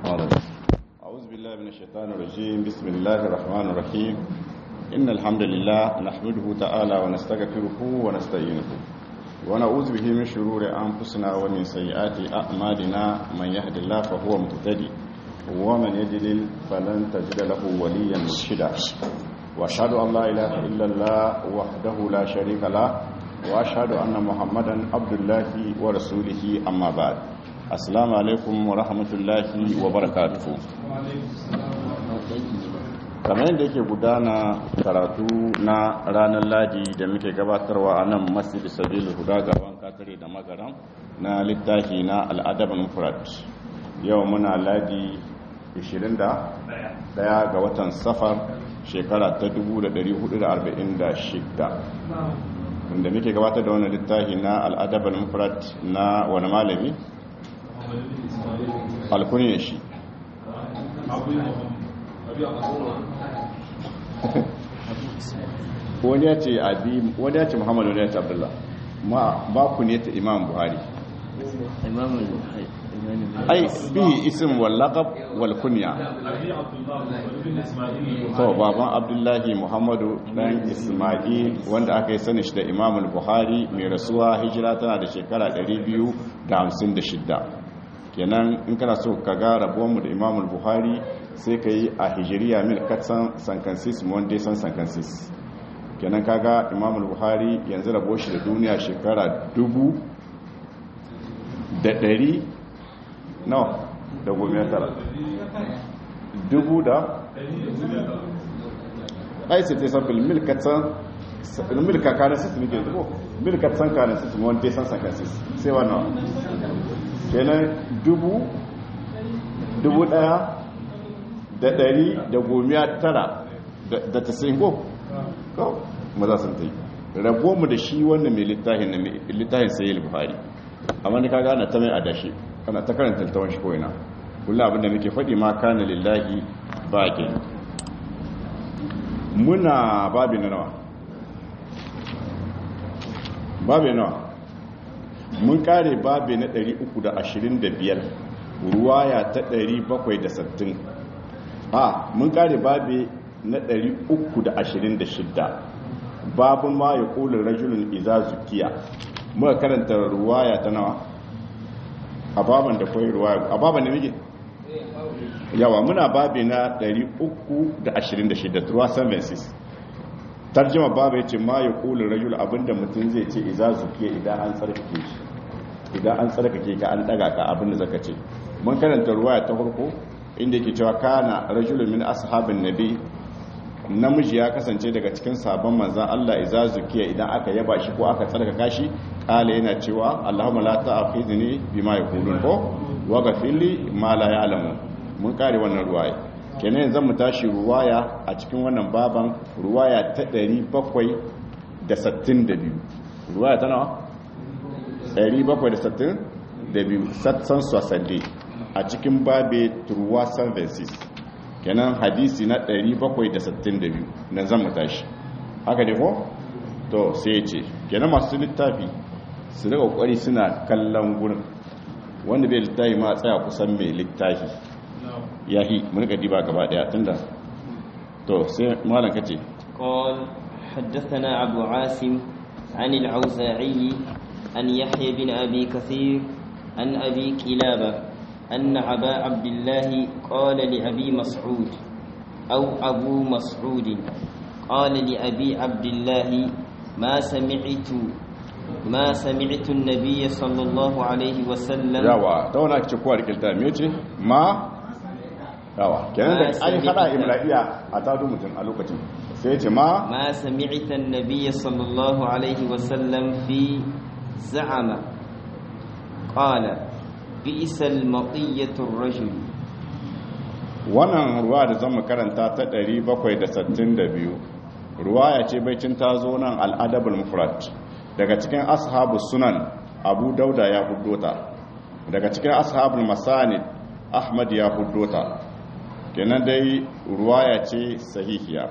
أعوذ بالله من الشيطان الرجيم بسم الله الرحمن الرحيم إن الحمد لله نحمده تعالى ونستغفره ونستعينه ونعوذ به من شرور أنفسنا ومن سيئات أعمالنا من يهد الله فهو مهتدي ومن يضلل فلن تجد له وليا مرشدا وأشهد أن لا إله إلا الله وحده لا شريك له وأشهد أن محمدا عبد الله ورسوله أما بعد assalamu alaikum wa rahmatullahi wa barakatuhu kamar yadda yake gudana karatu na ranar ladi da muke gabatarwa a nan masjid sabil huda gaban katare da magaran na littafi na al'adaban mufrad yau muna ladi 21 ga watan safar shekara ta 1446 inda muke gabatar da wani littafi na al'adaban mufrad na wani malami alkuniyar shi wani ya ce abi wani ya ce muhammadu wani ya ce abdullah ma ba ku ne ta imam buhari ai bi isim wal laqab wal kunya to baban abdullahi muhammadu dan isma'il wanda aka yi sani shi da imam buhari mai rasuwa hijira tana da shekara 256 kenan in kana so ka ga rabuwanmu da imam buhari sai ka yi a hijiriya mil katsan sankansis monday san sankansis kenan kaga imam buhari yanzu rabo shi da duniya shekara dubu da ɗari no da gomiyar tara dubu da aisa ta san filmil katsan filmil kakanin sisi ne ke zubo mil katsan kanin sisi monday san sankansis sai wannan kenan dubu dubu daya da dari da gomiya tara da ta sai ko kawo maza sun ta yi rabo mu da shi wannan mai littafin na littafin sayi buhari amma ni kaga ana ta mai adashi kana ta karanta littafin shi kawai na kullum abinda muke faɗi ma kana lillahi ba ke muna babi na nawa babi nawa mun kare babi na 325 ruwaya ta 760 a mun kare babi na 326 babun ma ya kula rajulun iza zukiya muka karanta ruwaya ta nawa a baban da kwai ruwaya a baban da muke yawa muna babi na 326 ruwa 76 tarjima babu ya ce ma ya kula rajul abinda mutum zai ce iza zukiya idan an tsarkake shi idan an tsarkake ka an daga ka abinda zaka ce mun karanta ruwaya ta farko inda yake cewa kana rajulun min ashabin nabi namiji ya kasance daga cikin sabon manzan Allah iza zukiya idan aka yaba shi ko aka tsarkaka shi kala yana cewa Allahumma la ta'khidni bima yaqulun ko wa ghafirli ma la ya'lamu mun kare wannan ruwaya kenan yanzu mu tashi ruwaya a cikin wannan baban ruwaya ta 762 ruwaya ta nawa 762 satsan sosande a cikin babe turwa services kenan hadisi na 762 nan zan mu tashi haka ne ko to sai ce kenan masu littafi su daga kokari suna kallon gurin wanda bai littafi ma tsaya kusan mai littafi yahi mun ka diba gaba daya tunda to sai malam kace قال حدثنا أبو عاصم عن العوزاعي عن يحيى بن أبي كثير عن أبي كلابة أن أبا عبد الله قال لأبي مسعود أو أبو مسعود قال لأبي عبد الله ما سمعت ما سمعت النبي صلى الله عليه وسلم yawa ta wani ake kowa da kilta me ce ma yawa kenan da an hada imla'iya a tado mutum a lokacin sai ce ma ما سمعت النبي صلى الله عليه وسلم في زعم قال بئس المطية الرجل wannan ruwa da zan karanta ta 762 ruwaya ce baicin ta zo nan al'adabul mufrad daga cikin ashabu sunan abu dauda ya huddota daga cikin ashabul masanid ahmad ya huddota kenan dai ruwaya ce sahihiya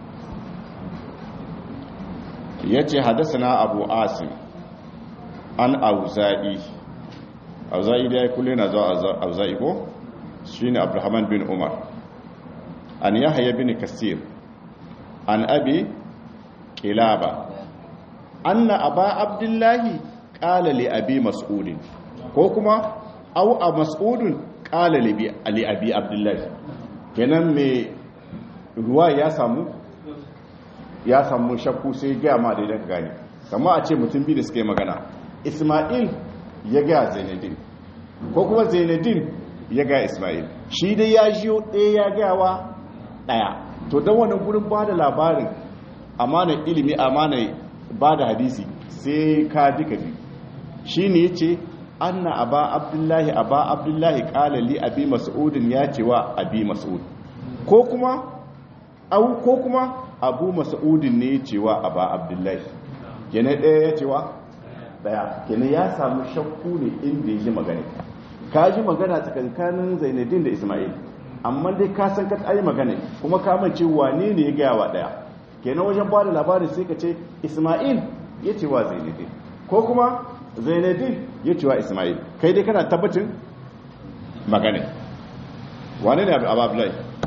yace hadathana abu asim an auza'i auza'i dai kullu na zuwa auza'i ko shine abdurrahman bin umar an yahya bin kasir an abi kilaba anna aba abdullahi qala li abi mas'ud ko kuma aw a mas'udun qala li abi abdullahi kenan me ruwa ya samu ya samu shakku sai ga ma da idan gani kama a ce mutum biyu da suka yi magana isma'il ya ga zainadin ko kuma zainadin ya ga isma'il shi dai ya jiyo ɗaya ya gawa ɗaya to don wani gurin ba da labarin amanar ilimi amanar ba da hadisi sai ka duka biyu shi ne ya ce anna aba abdullahi aba abdullahi kalali abi mas'udin ya ce wa abi mas'ud ko kuma au ko kuma abu mas'udin ne ya ce wa aba abdullahi kene ɗaya ya ce wa ɗaya kene ya samu shakku ne inda ya ji magana ka ji magana tsakankanin zainadin da ismail amma dai ka san ka ayi magana kuma ka mance wane ne ya gaya wa ɗaya kenan wajen ba da labarin sai ka ce ismail ya ce wa zainadin ko kuma zainadin ya ce wa ismail kai dai kana tabbacin magana wane ne abu abdullahi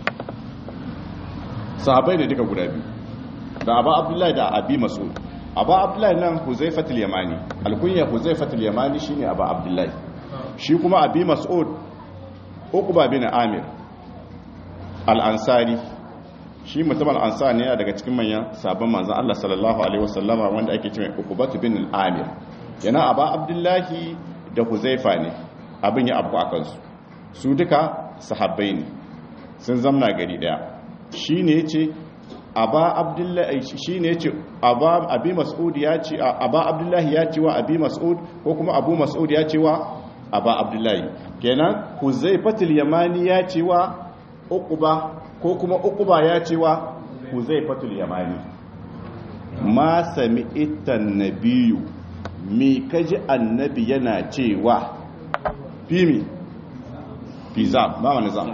sahabai ne duka guda biyu da abu abdullahi da abi mas'ud abu abdullahi nan huzaifatul yamani alkunya huzaifatul yamani shine abu abdullahi shi kuma abi mas'ud uqba bin amir al-ansari shi mutum al-ansari ne daga cikin manyan sabon manzon Allah sallallahu alaihi wasallama wanda ake cewa uqbatu bin al-amir yana abu abdullahi da huzaifa ne abin ya abu akan su su duka sahabbai ne sun zamna gari daya shine yace aba abdullahi shi ne ce aba abi mas'ud ya ce aba abdullahi ya ce wa abi mas'ud ko kuma abu mas'ud ya ce wa aba abdullahi kenan huzaifatul yamani ya ce wa uquba ko kuma uquba ya ce wa huzaifatul yamani ma sami'ta nabiyyu me kaji annabi yana cewa fimi fiza ba wani zama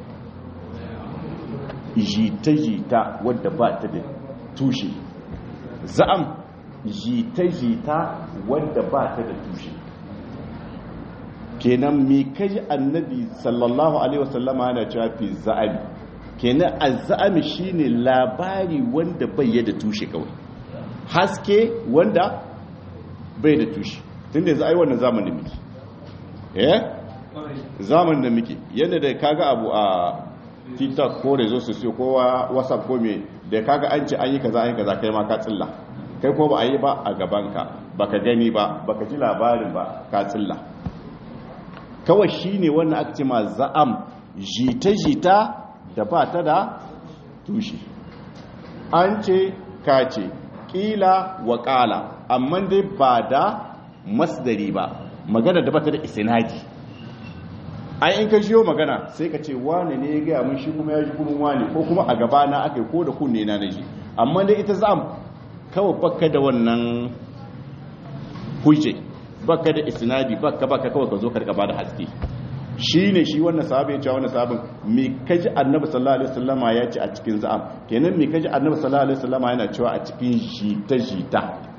jita-jita wadda ba ta da tushe za'am jita-jita wadda ba ta da tushe kenan me kaji annabi sallallahu alaihi wasallama yana cewa fi za'ami kenan azza'ami shine labari wanda bai da tushe kawai haske wanda bai da tushe tunda za a yi wannan zamanin miki eh zamanin da muke yadda da kaga abu a tiktok ko rezo sosiyo ko whatsapp ko me da kaga an ce an yi kaza an yi kaza kai ma ka tsilla kai ko ba a yi ba a gabanka baka gani ba baka ji labarin ba ka tsilla kawai shine wannan aka ce ma za'am jita-jita da ba ta da tushe an ce ka ce kila wa kala amma dai ba da masdari ba magana da ba ta da isnadi ai in ka shiyo magana sai ka ce wane ne ya gaya mun shi kuma ya ji kunun wane ko kuma a gaba na aka yi ko da kunne na naji amma dai ita zam kawai baka da wannan hujje baka da isnadi baka baka kawai ka zo ka ba da haske shi ne shi wannan sahabi ya ce wannan sahabin me kaji annabi sallallahu alaihi wasallama ya ce a cikin za'am kenan me kaji annabi sallallahu alaihi wasallama yana cewa a cikin jita jita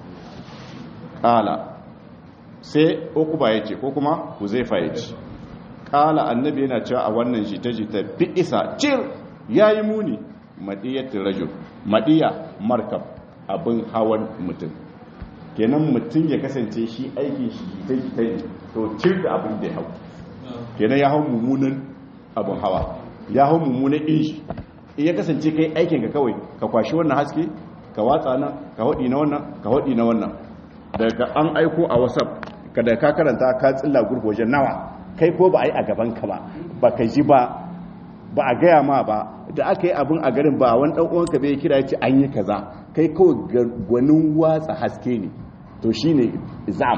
kala sai ukuba ya ce ko kuma huzaifa ya ce kala annabi yana cewa a wannan jita-jita bi isa cir ya yi muni maɗiyatin rajul maɗiya markab abin hawan mutum kenan mutum ya kasance shi aikin shi jita-jita ne to cir da abin da ya hau kenan ya hau mummunan abin hawa ya hau mummunan inji in ya kasance kai aikin ka kawai ka kwashi wannan haske ka watsa nan ka haɗi na wannan ka haɗi na wannan daga an aiko a whatsapp kada ka karanta ka tsilla gurgu wajen nawa kai ko ba a yi a gabanka ba ba ka ji ba ba a gaya ma ba da aka yi abin a garin ba wani ɗan uwanka bai kira ce an yi kaza kai kawai gwanin watsa haske ne to shi ne zam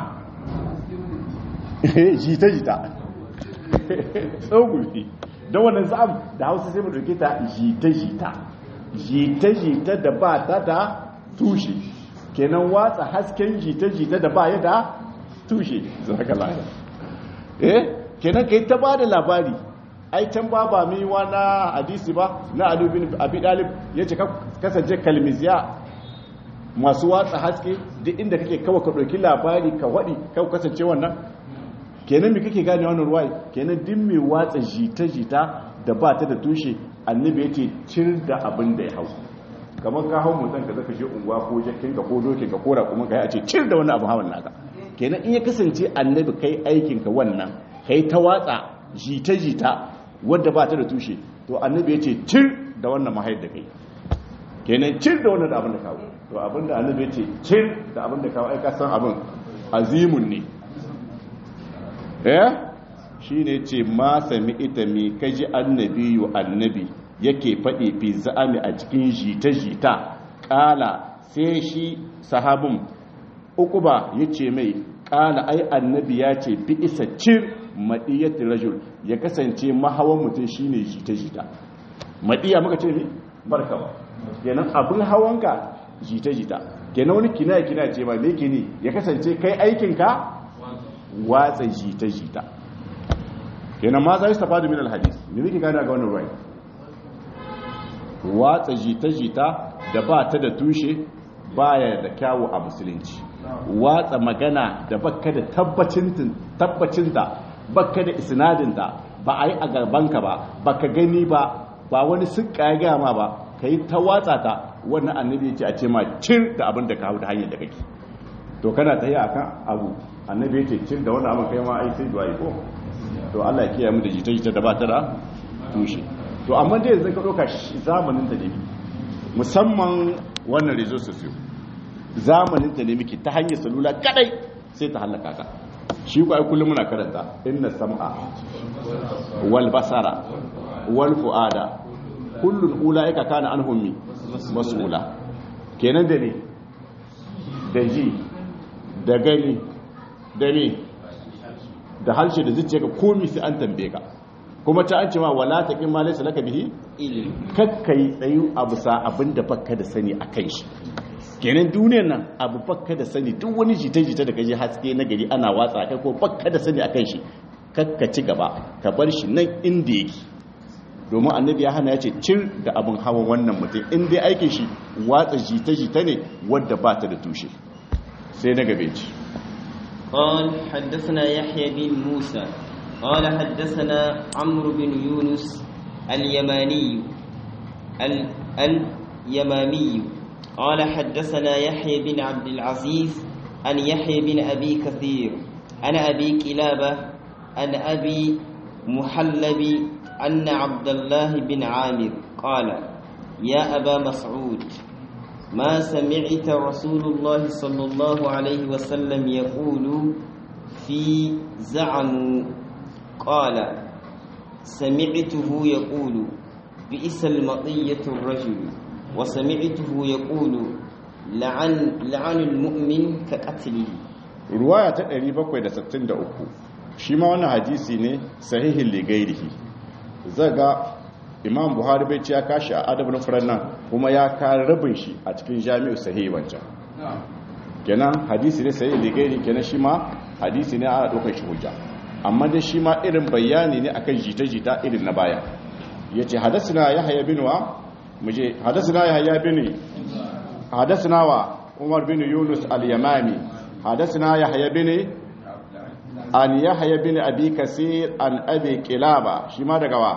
jita jita tsogulfi don wannan zam da hausa sai mu dauke ta jita jita jita jita da ba ta da tushe kenan watsa hasken jita jita da ba ya da tushe zaka lafiya eh kenan kai ta bada labari ai can ba ba mai wa na hadisi ba na Ali bin Abi Talib yace ka kasance kalmiziya masu watsa haske duk inda kake kawai ka dauki labari ka wadi ka kasance wannan kenan me kake gane wannan ruwai kenan din mai watsa jita-jita da ba ta da tushe annabi ya ce cir da abin da ya hau kamar ka hau mutum ka zaka je unguwa ko jakin ka ko dokin ka kora kuma kai a ce cir da wani abu hawan naka kenan in ya kasance annabi kai aikin ka wannan kai ta watsa jita-jita wadda ba ta da tushe to annabi ya ce cir da wannan mahayar da kai kenan cir da wannan da abin da kawo to abin da annabi ya ce cir da abin da kawo ai ka san abin azimun ne eh shi ne ce ma sami ita mai kaji annabi yu annabi yake faɗi fi za'ami a cikin jita-jita ƙala sai shi sahabin uku ba ya ce mai ƙala ai annabi ya ce bi isa cir maɗiyyar rajul ya kasance mahawan mutum shi ne jita-jita maɗiyya muka ce ne barka ba kenan abin hawanka jita-jita kenan wani kina-kina ce ba ne ne ya kasance kai aikinka watsa jita-jita kenan ma za su tafa da min alhadis me muke gane ga wannan ruwai watsa jita-jita da ba ta da tushe baya da kyawu a musulunci watsa magana da bakka da tabbacinta bakka da isnadinta ba a yi a gabanka ba baka gani ba ba wani suka ya gama ba ka yi ta watsa ta wannan annabi ce a ce ma cir da abin da ka hau da hanyar da kake to kana ta yi akan abu annabi ce cir da wannan abin kai ma ai sai du'a ko to Allah ya kiyaye mu da jita-jita da ba ta da tushe to amma dai yanzu ka doka zamanin da ne musamman wannan rezo sosiyo zamanin da ne miki ta hanyar salula kadai sai ta halaka ka shi ku ai kullum muna karanta inna sam'a wal basara wal fuada kullun ulaika kana anhum mi mas'ula kenan da ne da ji da gani da ne da harshe da zuciya ka komi sai an tambaye ka kuma ta an ce ma wala ta kin ma laysa laka bihi ilimi kakkai tsayu abu sa abin da bakka da sani akan shi kenan duniyar nan abu bakka da sani duk wani jita-jita da kaje haske na gari ana watsa kai ko bakka da sani akan shi kakka ci gaba ka bar shi nan inda yake domin annabi ya hana ya ce cir da abin hawan wannan mutum in dai aikin shi watsa jita-jita ne wadda ba ta da tushe sai na gabe ci قال حدثنا يحيى بن موسى قال حدثنا عمرو بن يونس اليماني ال- اليمامي قال حدثنا يحيى بن عبد العزيز عن يحيى بن أبي كثير عن أبي كلابة عن أبي محلب أن عبد الله بن عامر قال يا أبا مسعود ما سمعت رسول الله صلى الله عليه وسلم يقول في زعم قال سمعته يقول بئس المطية الرجل وسمعته يقول لعن لعن المؤمن كقتله ruwaya ta 763 shi ma wannan hadisi ne sahihin ligairihi zaga imam buhari bai ci ya kashi a adabin furan nan kuma ya ka rabin shi a cikin jami'u sahihi wancan kenan hadisi ne sahihin ligairi kenan shi ma hadisi ne ana ɗaukar shi hujja amma dai shi ma irin bayani ne akan jita-jita irin na baya ya ce hadasina ya haya bin wa muje hadasina ya haya bin hadasina wa umar bin yunus al-yamami hadasina ya haya bin an ya haya bin abi kasir an abi kilaba shi ma daga wa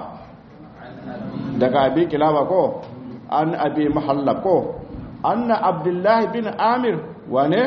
daga abi kilaba ko an abi mahallab ko anna abdullahi bin amir wane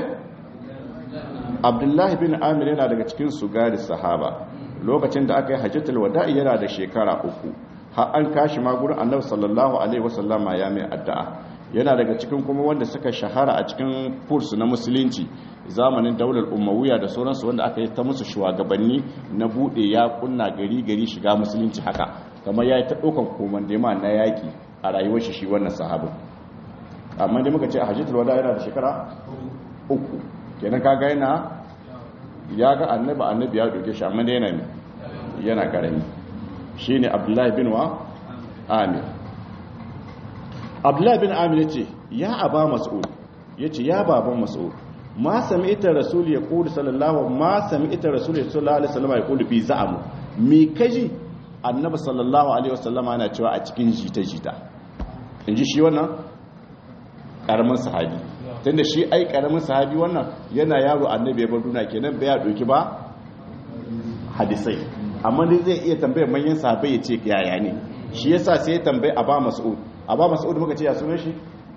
abdullahi bin amir yana daga cikin sugari sahaba lokacin da aka yi hajjatul wada'i yana da shekara uku har an kashi ma gurin annabi sallallahu alaihi wasallama ya mai addu'a yana daga cikin kuma wanda suka shahara a cikin furs na musulunci zamanin daular umawiya da sauransu wanda aka yi ta musu shugabanni na bude ya kunna gari gari shiga musulunci haka kamar ya yi ta ɗaukan komandema na yaƙi a rayuwar shi shi wannan sahabin amma dai muka ce a hajjatul wada yana da shekara uku kenan kaga yana ya ga annabi annabi ya doke shi amma dai yana ne yana karami shine abdullahi bin wa amir abdullahi bin amir yace ya aba mas'ud yace ya baban mas'ud ma sami'ta rasul ya qulu sallallahu ma sami'ta rasul sallallahu alaihi wasallam ya qulu fi za'amu me kaji annabi sallallahu alaihi wasallama yana cewa a cikin jita-jita inji shi wannan karamin sahabi tunda shi ai karamin sahabi wannan yana yaro annabi ya bar duniya kenan bai ya doki ba hadisai amma dai zai iya tambayar manyan sahabbai ya ce yaya ne shi yasa sai ya tambayi aba mas'ud aba mas'ud muka ce ya sunan shi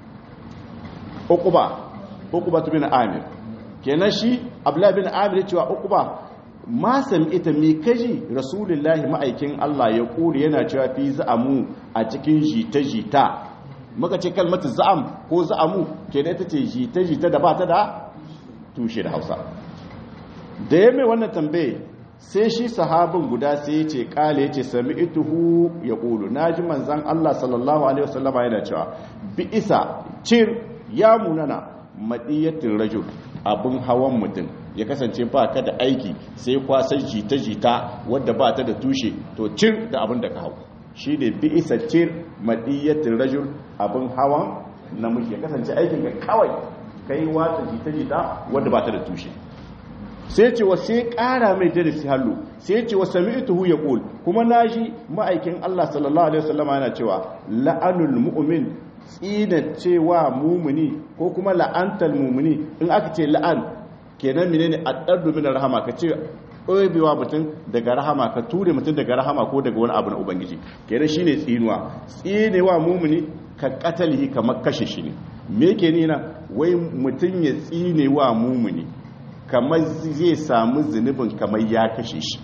uquba uquba bin amir kenan shi abdullahi bin amir cewa uquba ma ita mi kaji rasulullahi ma'aikin Allah ya kuri yana cewa fi za'amu a cikin jita-jita muka ce kalmatu za'am ko za'amu kenan ita ce jita-jita da ba ta da tushe da hausa da ya mai wannan tambaye sai shi sahabin guda sai ya ce kale ya ce sami ituhu ya ƙulu na ji manzan Allah sallallahu Alaihi wasallama yana cewa bi isa cir ya munana maɗiyatin rajul abin hawan mutum ya kasance ba ka da aiki sai kwasan jita-jita wadda ba ta da tushe to cir da abin da ka hau shi ne bi isa cir maɗiyatin rajul abin hawan namiji ya kasance aikin ka kawai kai watsa jita-jita wadda ba ta da tushe sai ce wa sai ƙara mai darasi hallu sai ce wa sami'tuhu yaqul kuma naji ma'aikin Allah sallallahu alaihi wasallama yana cewa la'anul mu'min tsina cewa mumuni ko kuma la'antal mumuni in aka ce la'an kenan menene addardu min rahama ka ce ɗobewa mutum daga rahama ka ture mutum daga rahama ko daga wani abu na ubangiji kenan shine tsinuwa tsinewa mumuni ka katalihi kamar kashe shi ne me yake nina wai mutum ya tsinewa mumuni kamar zai samu zunubin kamar ya kashe shi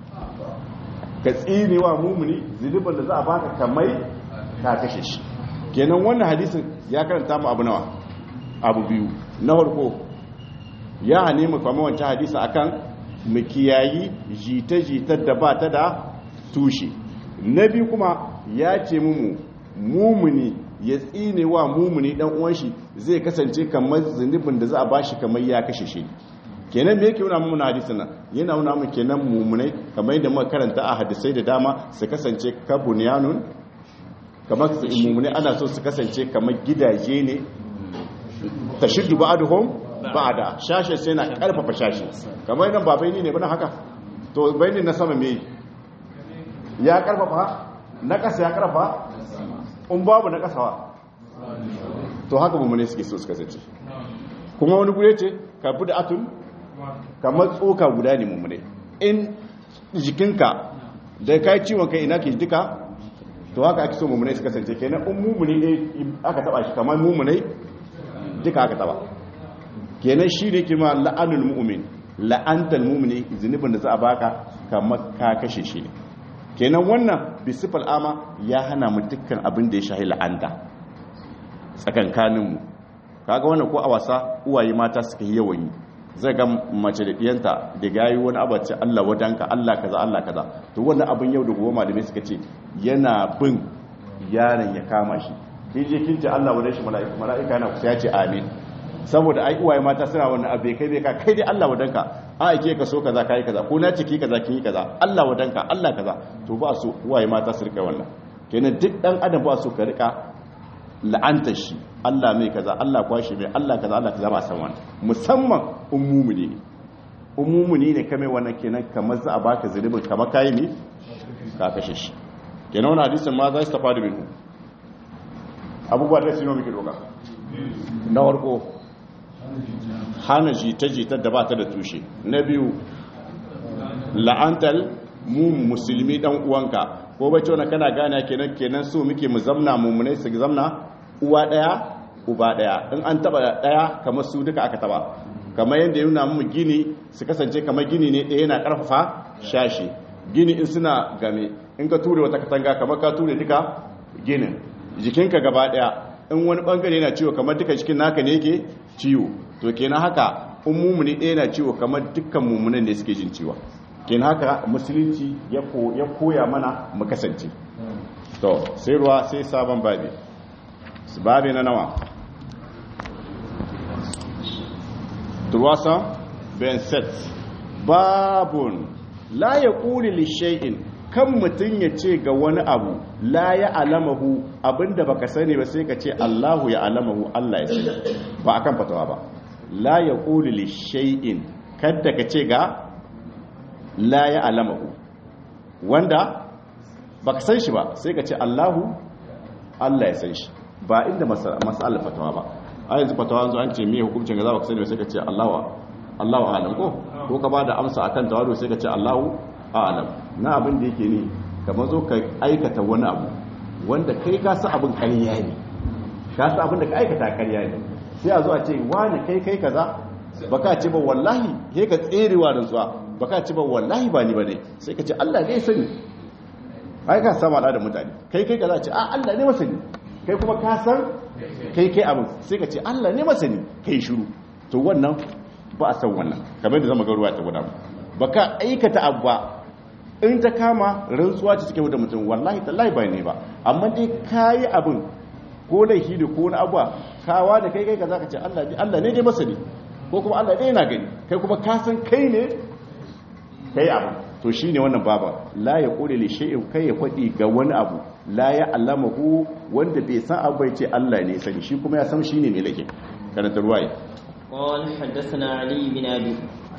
ka tsinewa mumuni zunubin da za a baka kamar ka kashe shi kenan wannan hadisin ya karanta mu abu nawa abu biyu na farko ya hane mu kwamma wancan hadisa akan mu kiyayi jita-jitar da ba ta da tushe na biyu kuma ya ce mu mumuni ya tsine wa mumuni dan uwan shi zai kasance kamar zunubin da za a bashi kamar ya kashe shi kenan me yake nuna mu na hadisin nan yana nuna mu kenan mumunai kamar yadda muka karanta a hadisai da dama su kasance kabunyanun kamar su mumunai ana so su kasance kamar gidaje ne tashiddu ba'aduhum ba'da shashe sai na karfafa shashe kamar idan ba bayani ne bana haka to bayani na sama me ya karfafa na kasa ya karfafa in babu na kasawa to haka mummune suke so su kasance kuma wani gure ce ka bi da atun kamar tsoka guda ne mummune in jikinka da kai ciwon kai ina ke duka to haka ake so mummune su kasance kenan in mummune ne aka taba shi kamar mummune duka aka taba kenan shi ne kima la'anul mu'min la'antal mu'mini zunubin da za a baka kamar ka kashe shi ne kenan wannan bisifal ama ya hana mu dukkan abin da ya shahi la'anta tsakankaninmu kaga wannan ko a wasa uwaye mata suka yi yawan yi zai ga mace da diyanta da gayi wani abace Allah wadanka Allah kaza Allah kaza to wannan abin yau da gobe malamai suka ce yana bin yaron ya kama shi kin je kin ce Allah wadan shi mala'ika mala'ika yana kusa ya ce amin saboda ai uwaye mata suna wannan abe kai bai ka kai dai Allah wadanka a ake ka so kaza kai kaza ko na ciki kaza kin yi kaza Allah wadanka Allah kaza to ba su uwaye mata su rika wannan kenan duk dan adam ba su ka rika la'antar shi Allah mai kaza Allah kwashi mai Allah kaza Allah kaza ba san wannan musamman ummumuni ne ummumuni ne kame wannan kenan kamar za a baka zulubin kamar kai ne ka kashe shi kenan wannan hadisin ma za su tafa da minhu abubuwa da sino muke doka na farko hana jita-jita da ba ta da tushe na biyu la'antar mu musulmi dan uwanka ko bacci wani kana gane kenan kenan so muke mu zamna mummunai su zamna uwa daya uba daya in an taba daya kamar su duka aka taba kamar yadda ya nuna mu gini su kasance kamar gini ne ɗaya yana karfafa shashi gini in suna game in ka ture wata katanga kamar ka ture duka ginin jikinka gaba daya in wani bangare yana ciwo kamar duka jikin naka ne yake ciwo to kenan haka in mumuni ɗaya na ciwo kamar dukkan mumunan ne suke jin ciwo kenan haka musulunci ya koya mana mu kasance to sai ruwa sai sabon babi babi na nawa turwasa ben set babun la ya ƙuri lishe'in kan mutum ya ce ga wani abu la ya alamahu abinda baka sani ba sai ka ce Allahu ya alamahu Allah ya sani ba akan fatawa ba la ya ƙuli li shay'in kadda ka ce ga la ya alamahu wanda baka san shi ba sai ka ce Allahu Allah ya san shi ba inda mas'alar fatawa ba a yanzu fatawa yanzu an ce me hukuncin ga za baka sani ba sai ka ce Allahu Allahu alam ko ko ka bada amsa akan tawadu sai ka ce Allahu a'lam na abin da yake ne kamar zo ka aikata wani abu wanda kai ka san abin ƙarya ne ka san abin da ka aikata ƙarya ne sai a zo a ce wani kai kai kaza baka ce ba wallahi sai ka tserewa da zuwa baka ce ba wallahi ba ni bane sai ka ce Allah ne sani ai ka sama da mutane kai kai kaza ce a Allah ne masani kai kuma ka san kai kai abin sai ka ce Allah ne masani kai shiru to wannan ba a san wannan kamar da zama ga ruwa ta guda baka aikata abu ba in ta kama rantsuwa ce cikin da mutum wallahi tallahi ba ne ba amma dai kayi abin ko laifi da ko wani abuwa kawa da kai kai kaza ka ce Allah ne Allah ne dai masani ko kuma Allah ne yana gani kai kuma ka san kai ne kai abu to shine wannan baba la ya qulu li shay'in kai ya fadi ga wani abu la ya allamahu wanda bai san abu bai ce Allah ne sani shi kuma ya san shine mai lake karanta ruwaye قال حدثنا علي بن أبي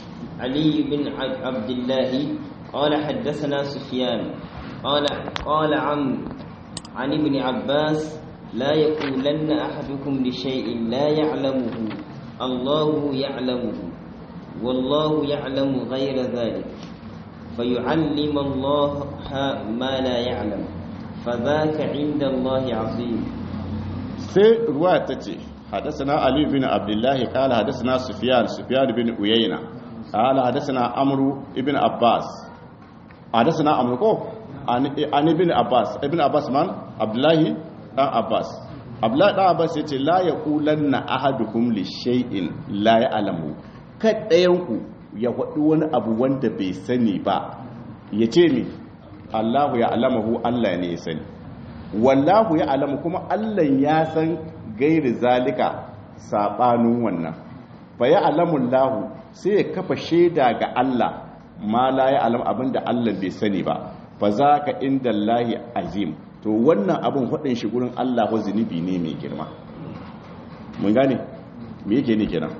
علي بن عبد الله قال حدثنا سفيان قال قال عم عن ابن عباس لا يقولن أحدكم لشيء لا يعلمه الله يعلمه والله يعلم غير ذلك فيعلم الله ما لا يعلم فذاك عند الله عظيم سي رواية حدثنا علي بن عبد الله قال حدثنا سفيان سفيان بن عيينة قال حدثنا عمرو بن عباس حدثنا عمرو كو عن ابن عباس ابن عباس من عبد الله بن عباس عبد الله بن عباس yace la yaqulanna ahadukum li shay'in la ya'lamu kadayanku ya faɗi wani abu wanda bai sani ba yace mi Allahu ya alamahu Allah ne ya sani wallahu ya alamu kuma Allah ya san gairi zalika sabanin wannan fa ya alamun lahu sai ya kafa shaida ga Allah ma la ya alam abinda Allah bai sani ba fa za ka inda Allahi azim to wannan abin hudin shi gurin Allah ko zunubi ne mai girma mun gane me yake ne kenan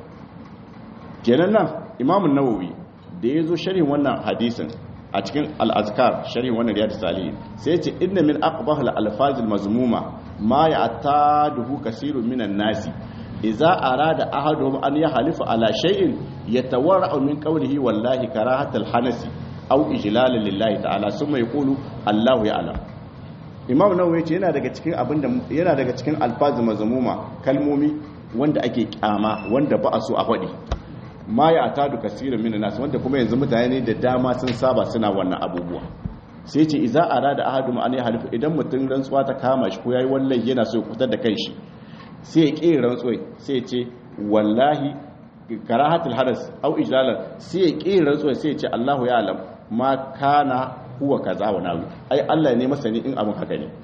kenan nan imamun nawawi da ya zo sharhin wannan hadisin a cikin al'azkar sharhin wannan riyadu salihin sai ce inna min aqbahal alfazil mazmuma ma ya duhu kasirun minan nasi idza arada ahaduhum an yahlifa ala shay'in yatawarra'u min qawlihi wallahi karahatal hanasi aw ijlalan lillahi ta'ala summa yaqulu Allahu ya'lam Imam Nawawi yace yana daga cikin abinda yana daga cikin alfazil mazmuma kalmomi wanda ake kyama wanda ba a so a faɗi ma ya tadu kasirin minan nas wanda kuma yanzu mutane da dama sun saba suna wannan abubuwa sai ce iza arada ahadum an yahlifu idan mutum rantsuwa ta kama shi ko yayi wallahi yana so ya kutar da kanshi sai ya ƙi rantsuwa sai ya ce wallahi karahatul hadas au ijlalan sai ya ƙi rantsuwa sai ya ce Allahu ya alam ma kana huwa kaza wa nawi ai Allah ne masani in abin haka ne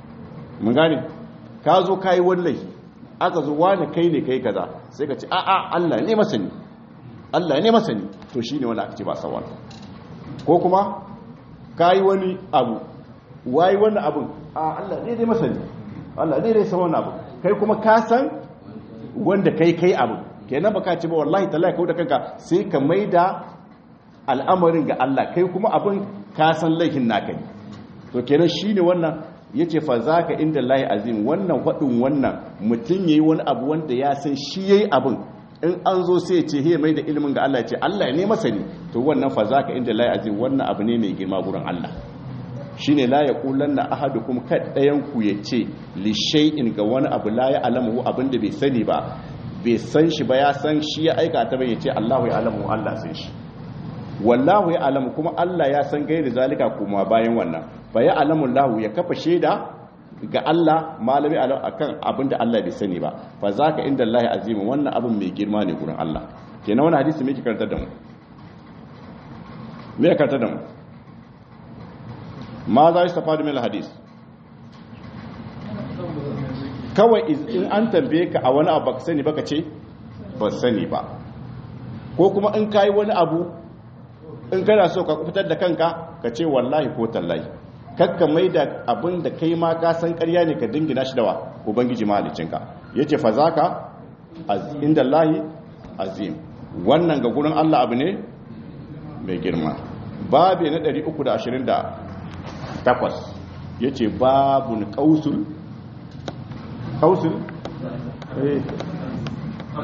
mun gane ka zo kai wallahi aka zo wani kai ne kai kaza sai ka ce a a Allah ne masani Allah ne masani to shine wanda aka ce ba sawan ko kuma kayi wani abu wayi wani abu a Allah ne dai masani Allah ne dai san wani abu kai kuma ka san wanda kai kai abu kenan baka ce ba wallahi tallahi kau da kanka sai ka maida al'amarin ga Allah kai kuma abin ka san laifin naka ne to kenan shine wannan yace fa zaka inda lahi azim wannan fadin wannan mutun yayi wani abu wanda ya san shi yayi abin in an zo sai ce he mai da ilimin ga Allah ce Allah ne masani to wannan fa zaka inda la azim wannan abu ne mai girma gurin Allah shine la yaqulanna ahadukum kadayan ku yace li shay'in ga wani abu la ya alamu abin da bai sani ba bai san shi ba ya san shi ya aika ta bai yace Allahu ya alamu Allah san shi wallahu ya alamu kuma Allah ya san gairi zalika kuma bayan wannan fa ya alamu Allah ya kafa shaida ga Allah malami akan abin da Allah bai sani ba fa zaka inda Allah azim wannan abin mai girma ne gurin Allah kenan wannan hadisi me yake karantar da mu me yake karantar da mu ma za su tafadu min hadis kawai in an tambaye ka a wani abu baka sani baka ce ba sani ba ko kuma in kai wani abu in kana so ka fitar da kanka ka ce wallahi ko tallahi kakka mai da abin da kai ma ka san ƙarya ne ka dingina shi da wa ubangiji mahalicinka ya ce fa za ka inda lahi azim wannan ga gurin allah abu ne mai girma babu na 328 ya ce babu ni kausul kausul eh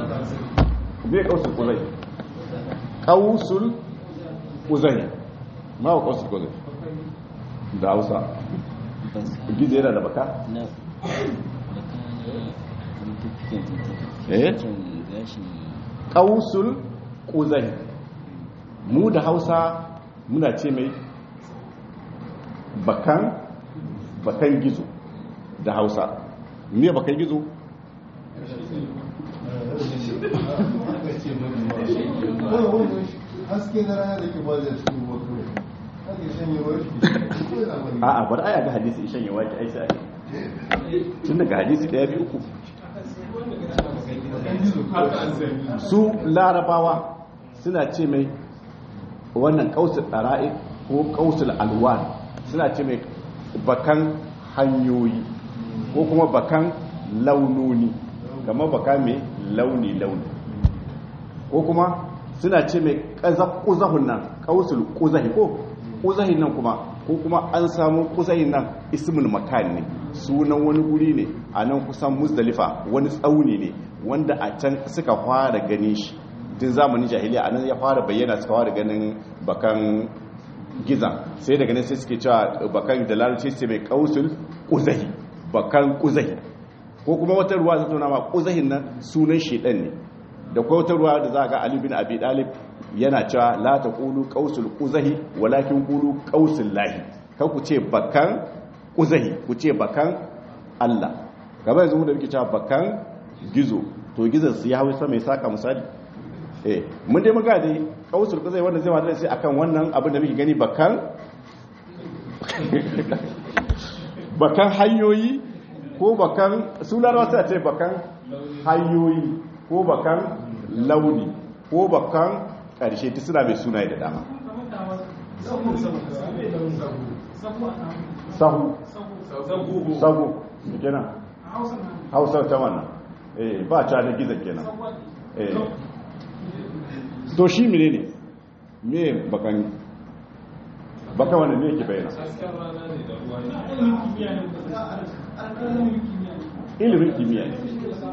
bai kausul kuzai kausul kuzai ma wa kausul kuzahi da hausa gizo yana da baka na eh kausul kuzahi mu da hausa muna ce mai bakan bakan gizo da hausa ne bakan gizo haske na rana da ke ba da cikin wato ake shanyewar shi a'a bar aya ga hadisi ishan yawa ki aisha tun daga hadisi daya biyu uku su larabawa suna ce mai wannan kausul ɗara'i ko kausul alwan suna ce mai bakan hanyoyi ko kuma bakan launoni kamar baka mai launi-launi ko kuma suna ce mai ƙuzahun nan kausul ƙuzahi ko ƙuzahin nan kuma ko kuma an samu ƙuzahin nan ismul makan ne sunan wani guri ne a nan kusan musdalifa wani tsauni ne wanda a can suka fara ganin shi tun zamanin jahiliya a nan ya fara bayyana suka fara ganin bakan gizan sai daga nan sai suke cewa bakan da larabci sai mai kausul ƙuzahi bakan ƙuzahi ko kuma wata ruwa ta tona ma ƙuzahin nan sunan shedan ne da kuma wata ruwa da za ga Ali bin Abi Dalib yana cewa la taqulu qausul quzahi walakin qulu qausul lahi kan ku ce bakan quzahi ku ce bakan Allah gaba yanzu mu da muke cewa bakan gizo to gizon su ya hawo sama mai saka misali eh mun dai muga dai qausul quzahi wanda zai wada sai akan wannan abin da muke gani bakan bakan hanyoyi ko bakan sunan wasu a ce bakan hanyoyi ko bakan launi ko bakan ƙarshe ta suna mai sunaye da dama sahu sahu kenan hausar ta wannan eh ba ta da gizan kenan eh to shi mene ne me bakan baka wanda ne yake bayyana ilimin kimiyya ne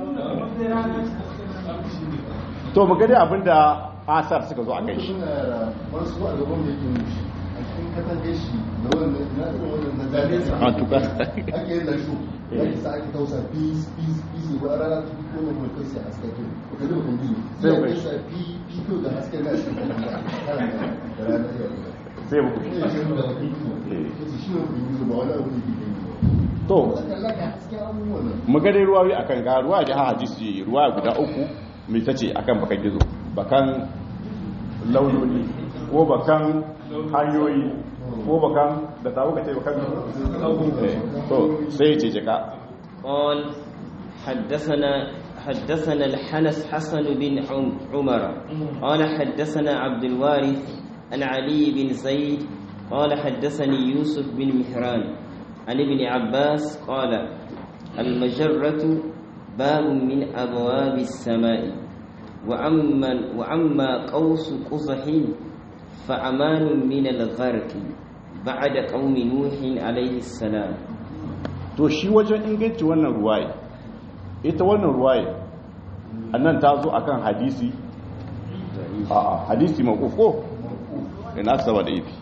to mu gani abinda asar suka zo a kai shi wasu a gaban da yake mushi a cikin katangar shi da wannan na irin wannan na zane a tuka ake yin lasho ya isa ake tausa peace peace peace ba a rana ta ko na kuma kai sai haske ke ka ji mutum biyu Sai sai kai. ka sa pi pi ko da haske na shi kan da kan da rana ya yi sai muku ne shi da pi ko shi ne mutum ba wani abu ne ke yi to ba kalla ka haske abubuwan nan mu gani ruwawi akan ga ruwa da hadisi ruwa guda uku mai tace akan bakan gizo bakan launoni ko bakan hanyoyi ko bakan da tawo ka ce bakan Eh, to sai ce jaka قال حدثنا حدثنا الحنس حسن بن عم- عمر قال حدثنا عبد الوارث عن علي بن زيد قال حدثني يوسف بن مهران عن ابن عباس قال المجرة باب من أبواب السماء وأما, وأما قوس قزح فأمان من الغرق بعد قوم نوح عليه السلام to shi wajen inganci wannan ruwaye ita wannan ruwaye annan ta zo akan hadisi a hadisi maqufo ina saba da ifi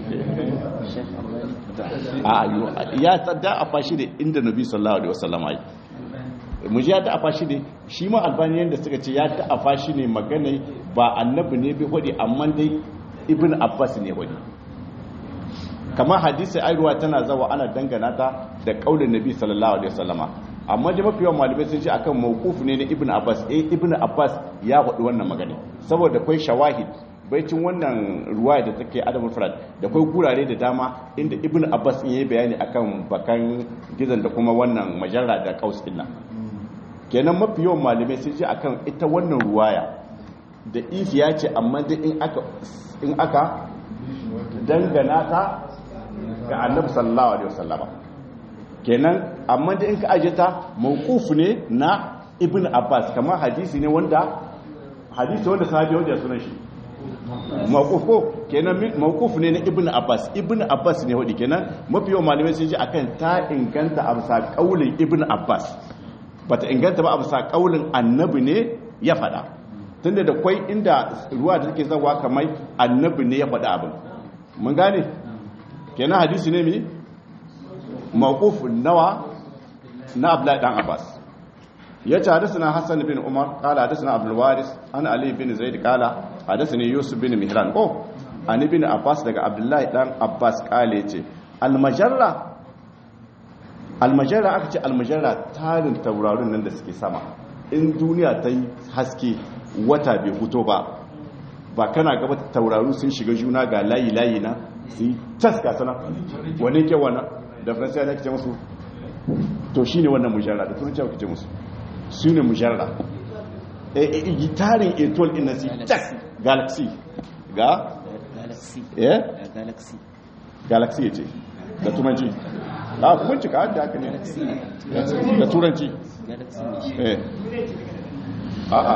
a yo ya tsada a fashi da inda nabi sallallahu alaihi wasallam ai mu ji ya ta afa shi ne shi ma albaniyan da suka ce ya ta afa shi ne magana ba annabi ne bi hudi amma dai ibn abbas ne hudi kamar hadisi airuwa tana zawa ana dangana ta da kaulin nabi sallallahu alaihi wasallama amma da mafi yawan malamai sun ce akan mawquf ne na ibn abbas eh ibn abbas ya faɗi wannan magana saboda akwai shawahid baicin wannan ruwaya da take adamul farad da akwai gurare da dama inda ibn abbas in yayi bayani akan bakan gizan da kuma wannan majarra da kaus din nan kenan mafi yawan malamai sun ce akan ita wannan ruwaya da ifi ya ce amma da in aka in aka dangana ta ga annabi sallallahu alaihi wasallama kenan amma da in ka aje ta mawquf ne na ibn abbas kamar hadisi ne wanda hadisi wanda sahabi wanda ya sunan shi mawquf ko kenan mawquf ne na ibn abbas ibn abbas ne wadi kenan mafi yawan malamai sun ji akan ta inganta a bisa kaulin ibn abbas bata inganta ba a bisa kaulin annabi ne ya faɗa tunda da kwai inda ruwa da take zawa kamar annabi ne ya faɗa abin mun gane kenan hadisi ne mi mawqufun nawa na abdullahi dan abbas yace hadathana hasan bin umar qala hadathana abdul waris an ali bin zaid qala hadathani yusuf bin mihran ko an ibn abbas daga abdullahi dan abbas qala yace al majarra al majarra aka ce al majarra tarin taurarin nan da suke sama in duniya ta yi haske wata bai fito ba ba kana gaba tauraru sun shiga juna ga layi layi na su yi taska sana wani ke wana da faransa ya ce musu to shine wannan mujarra da turanci ake ce musu su ne mujarra e tarin etol ina si tak galaxy ga galaxy eh galaxy galaxy ce da turanci a kun cika da haka ne da turanci galaxy eh a a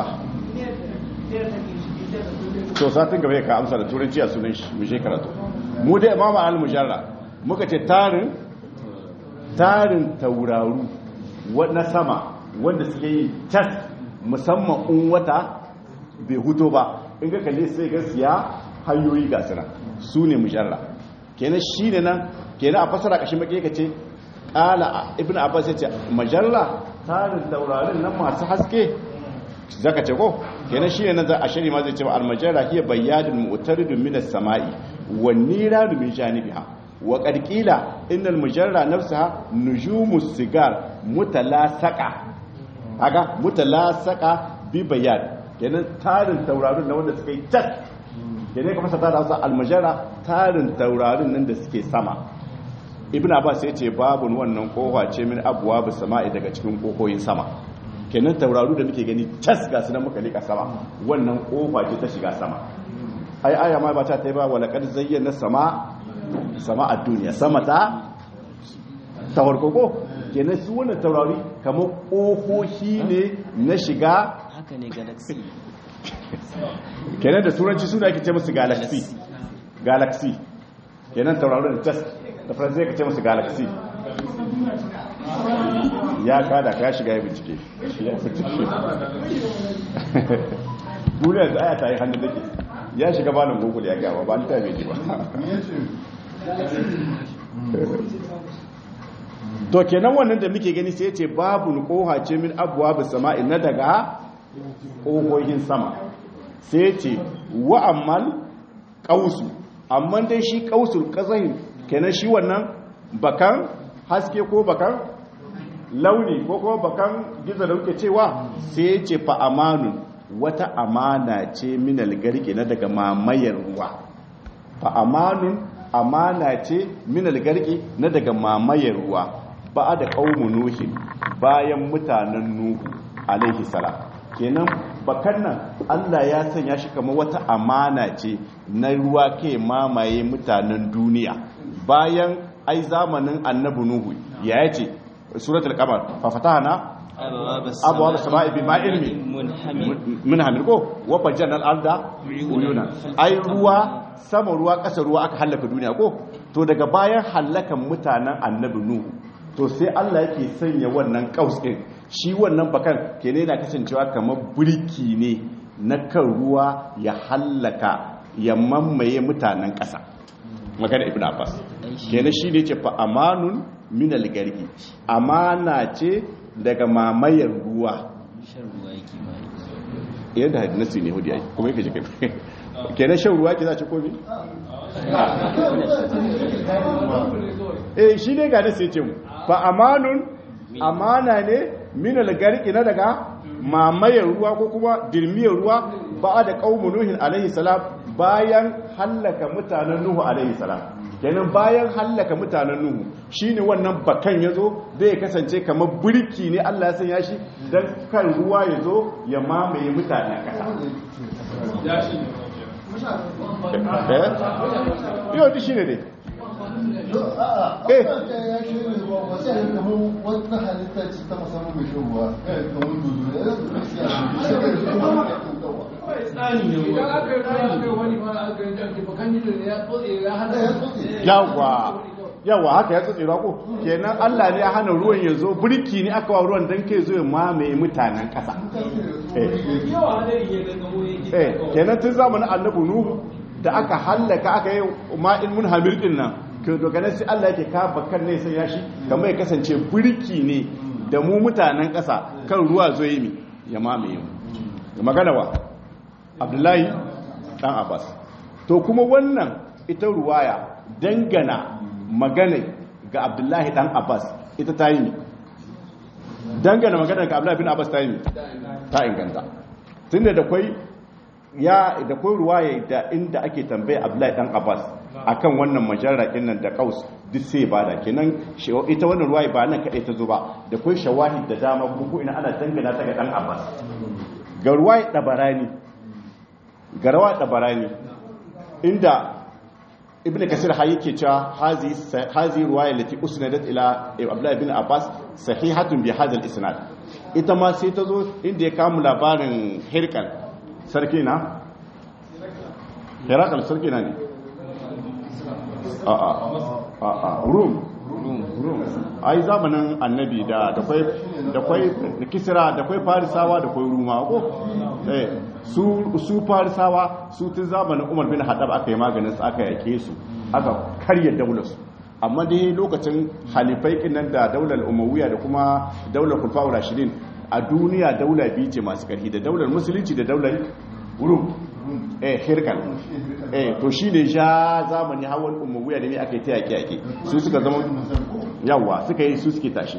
to satin gaba ka amsa da turanci a sunan shi mu je karatu mu dai imama al-mujarra muka ce tarin tarin tauraru wa- na sama wanda suke yi tas musamman in wata bai huto ba in ga kalle sai ga siya hanyoyi ga suna su ne mujarra kenan shi ne nan kenan a fasara kashin maki ka ce ƙala ibn abbas ya ce majarra tarin taurarin nan masu haske zaka ce ko kenan shine nan za a shari ma zai ce al-majara hiya bayyadun mu'taridun min as-sama'i wan niradu min janibiha wa qad qila innal mujarra nafsaha nujumus sigar mutalasaqa aga mutalasaqa bi bayan kenan tarin taurarin nan wanda suka yi tas kenan ka fasa da Hausa al-majara tarin taurarin nan da suke sama ibn abbas ya ce babun wannan kofa ce min abwaab sama'i daga cikin kokoyin sama kenan tauraru da muke gani tas ga su nan muka lika sama wannan kofa ce ta shiga sama ai aya ma ba ta ta yi ba wala kad zayyana sama sama a duniya sama ta tawarkoko kenan su wannan taurari kamar kofofi ne na shiga haka ne galaxy kenan da turanci suna ake ce musu galaxy galaxy kenan tauraron tas da faransa ya ce musu galaxy ya kada ka shiga ya bincike ya bincike duniya da aya ta yi hannun dake ya shiga banin google ya gawa ba ta bai ba to kenan wannan da muke gani sai ce babu koha ce min abuwa bi sama'i na daga ƙohohin sama sai ce wa ammal ƙausu amma dai shi ƙausul ƙazahin kenan shi wannan bakan haske ko bakan launi ko kuma bakan gizo da muke cewa sai ce fa amanun wata amana ce minal garke na daga mamayar ruwa fa amanun amana ce minal garke na daga mamayar ruwa ba da ƙaumu nuhin bayan mutanen nuhu alaihi salam kenan bakan nan Allah ya sanya shi kamar wata amana ce na ruwa ke mamaye mutanen duniya bayan ai zamanin annabi nuhu ya yace suratul qamar fa fatahna abwaab as-samaa'i bima'in min hamil ko wa fajjana al-arda uyuna ai ruwa sama ruwa ƙasa ruwa aka halaka duniya ko to daga bayan halakan mutanen annabi nuhu to sai Allah yake sanya wannan kaus din shi wannan bakan kene yana kasancewa kamar burki ne na kan ruwa ya hallaka ya mamaye mutanen ƙasa magana ibn abbas kenan shi ne ce fa amanun min algargi amana ce daga mamayar ruwa shan ruwa yake bari yadda hadisi ne hudu yayi kuma yake jikin kenan shan ruwa ke za ci komi eh shi ne ga nasi ce mu fa amanun amana ne min algargi na daga mamayar ruwa ko kuma dirmiyar ruwa ba da qaumu nuhin alaihi salam bayan hallaka mutanen nuhu alaihi salam kenan bayan hallaka mutanen nuhu shine wannan bakan yazo zai kasance kamar burki ne Allah ya sanya shi dan kan ruwa yazo ya mamaye mutanen kasa eh yau di shine dai eh ya shi ne ruwa wasu yanzu kamar wata halitta ce ta musamman mai shan ruwa eh kamar dudu ne ya zuwa siya shi ne kuma ya tuntawa idan aka yi ruwa aka yi wani ma aka yi jan bakan jido ne ya tsotse ya hada ya tsotse yawa yawa haka ya tsotse ko kenan Allah ne ya hana ruwan ya zo burki ne aka wa ruwan dan kai zo ya mamaye mutanen kasa eh yawa hadari ya gangamo yake eh kenan tun zamanin annabi nuhu da aka hallaka aka yi ma'in mun hamir din nan to daga nan sai Allah yake ka bakar ne sai ya shi kamar ya kasance birki ne da mu mutanen ƙasa kan ruwa zo yi mi ya mamaye mu magana wa Abdullahi dan Abbas to kuma wannan ita ruwaya dangana magana ga Abdullahi dan Abbas ita ta yi mi dangana magana ga Abdullahi bin Abbas ta yi mi ta inganta tunda da kwai ya da kwai ruwaya da inda ake tambaye Abdullahi dan Abbas akan wannan majarrakin nan da kaus duk sai bada kenan ita wannan ruwaya ba nan kadai ta zo ba da kwai shawahid da dama ko ina ana dangana ta ga dan Abbas ga ruwaya dabarani ga ruwaya dabarani inda ibn kasir ha yake cewa hazi hazi ruwaya lati usnadat ila Abdullah ibn Abbas sahihatun bi hadha al-isnad ita ma sai ta zo inda ya kamu labarin hirkal sarki na hirakal sarki na ne a'a a'a rum rum ai zamanin annabi da da kwai da kwai da kisra da kwai farisawa da kwai ruma ko eh su su farisawa su tun zamanin umar bin haddab aka yi maganin su aka yake su aka karya daular su amma dai lokacin halifai kinan da daular umayya da kuma daular kulfa'ur rashidin a duniya daula biyu ce masu karfi da daular musulunci da daular rum eh hirkal eh to shine ja zamani hawan umayya da ne aka yi ta yake yake su suka zama yawa suka yi su suke tashi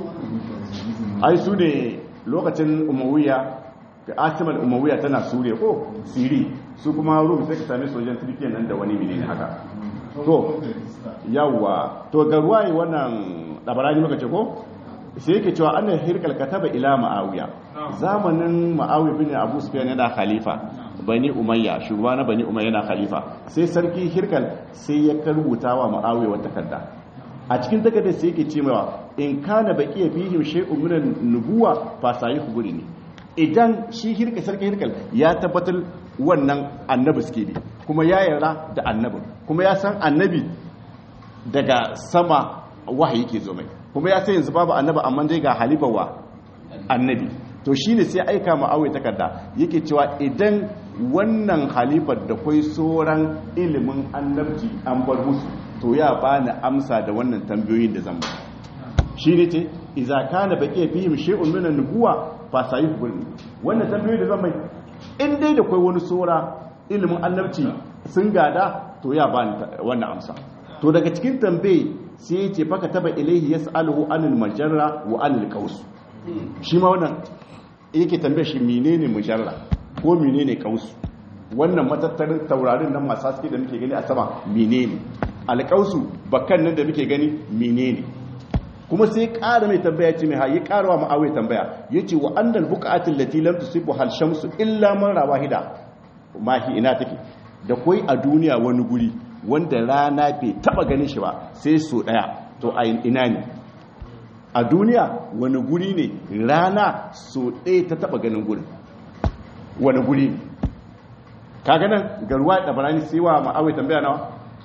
ai su ne lokacin umayya ga asimal umayya tana suriya ko siri su kuma rum sai ka same sojan turkiya nan da wani menene haka to yawa to ga ruwaye wannan dabarani muka ce ko sai yake cewa annan hirkal kataba ila ma'awiya zamanin ma'awiya bin abu sufyan yana khalifa bani umayya shugaba na bani umayya yana khalifa sai sarki hirkal sai ya karbuta wa ma'awiya wata takarda a cikin takardar sai yake cewa in kana baqiya fihim shay'un min an-nubuwa fa sayihu ne idan shi hirka sarki hirkal ya tabbatar wannan annabi suke bi kuma ya yarda da annabi kuma ya san annabi daga sama wahayi ke zo mai kuma ya sai yanzu babu annabi amma dai ga halifawa annabi to shine sai aika ma awai takarda yake cewa idan wannan halifar da kwai sauran ilimin annabci an bar musu to ya bani amsa da wannan tambayoyin da zan ba shine ce idza kana baqiya fihim shay'un min an-nubuwa fa sayukhbirni wannan tambayoyi da zan mai in dai da kwai wani saura ilimin annabci sun gada to ya bani wannan amsa to daga cikin tambaye sai ya ce faka taba ilaihi yas'aluhu anil majarra wa anil qaus shi ma wannan yake tambaye shi menene mujarra ko menene qaus wannan matattarin taurarin nan masu haske da muke gani a sama menene alqausu bakan nan da muke gani menene kuma sai ƙara mai tambaya ce mai hayi ƙarawa ma'awai tambaya yace wa annal buqatil lati lam tusibu hal shamsu illa marra wahida mahi ina take da koi a duniya wani guri wanda rana bai taba ganin shi ba sai so daya to a ina ne a duniya wani guri ne rana so ɗaya ta taba ganin gurin wani guri ne kaga nan garuwa da barani sai wa ma'awai tambaya nawa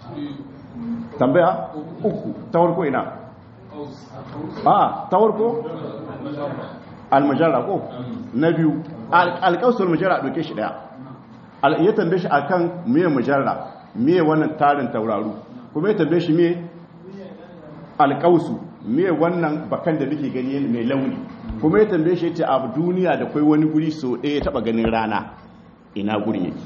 tambaya uku ta farko ina a ta farko almajara ko na biyu alƙausar majara ɗauke shi ɗaya ya tambaye shi akan miye majara miye wannan tarin tauraru kuma ya tambaye shi miye alƙausu miye wannan bakan da muke gani mai launi kuma ya tambaye shi ce a duniya da kwai wani guri so ɗaya taɓa ganin rana ina guri yake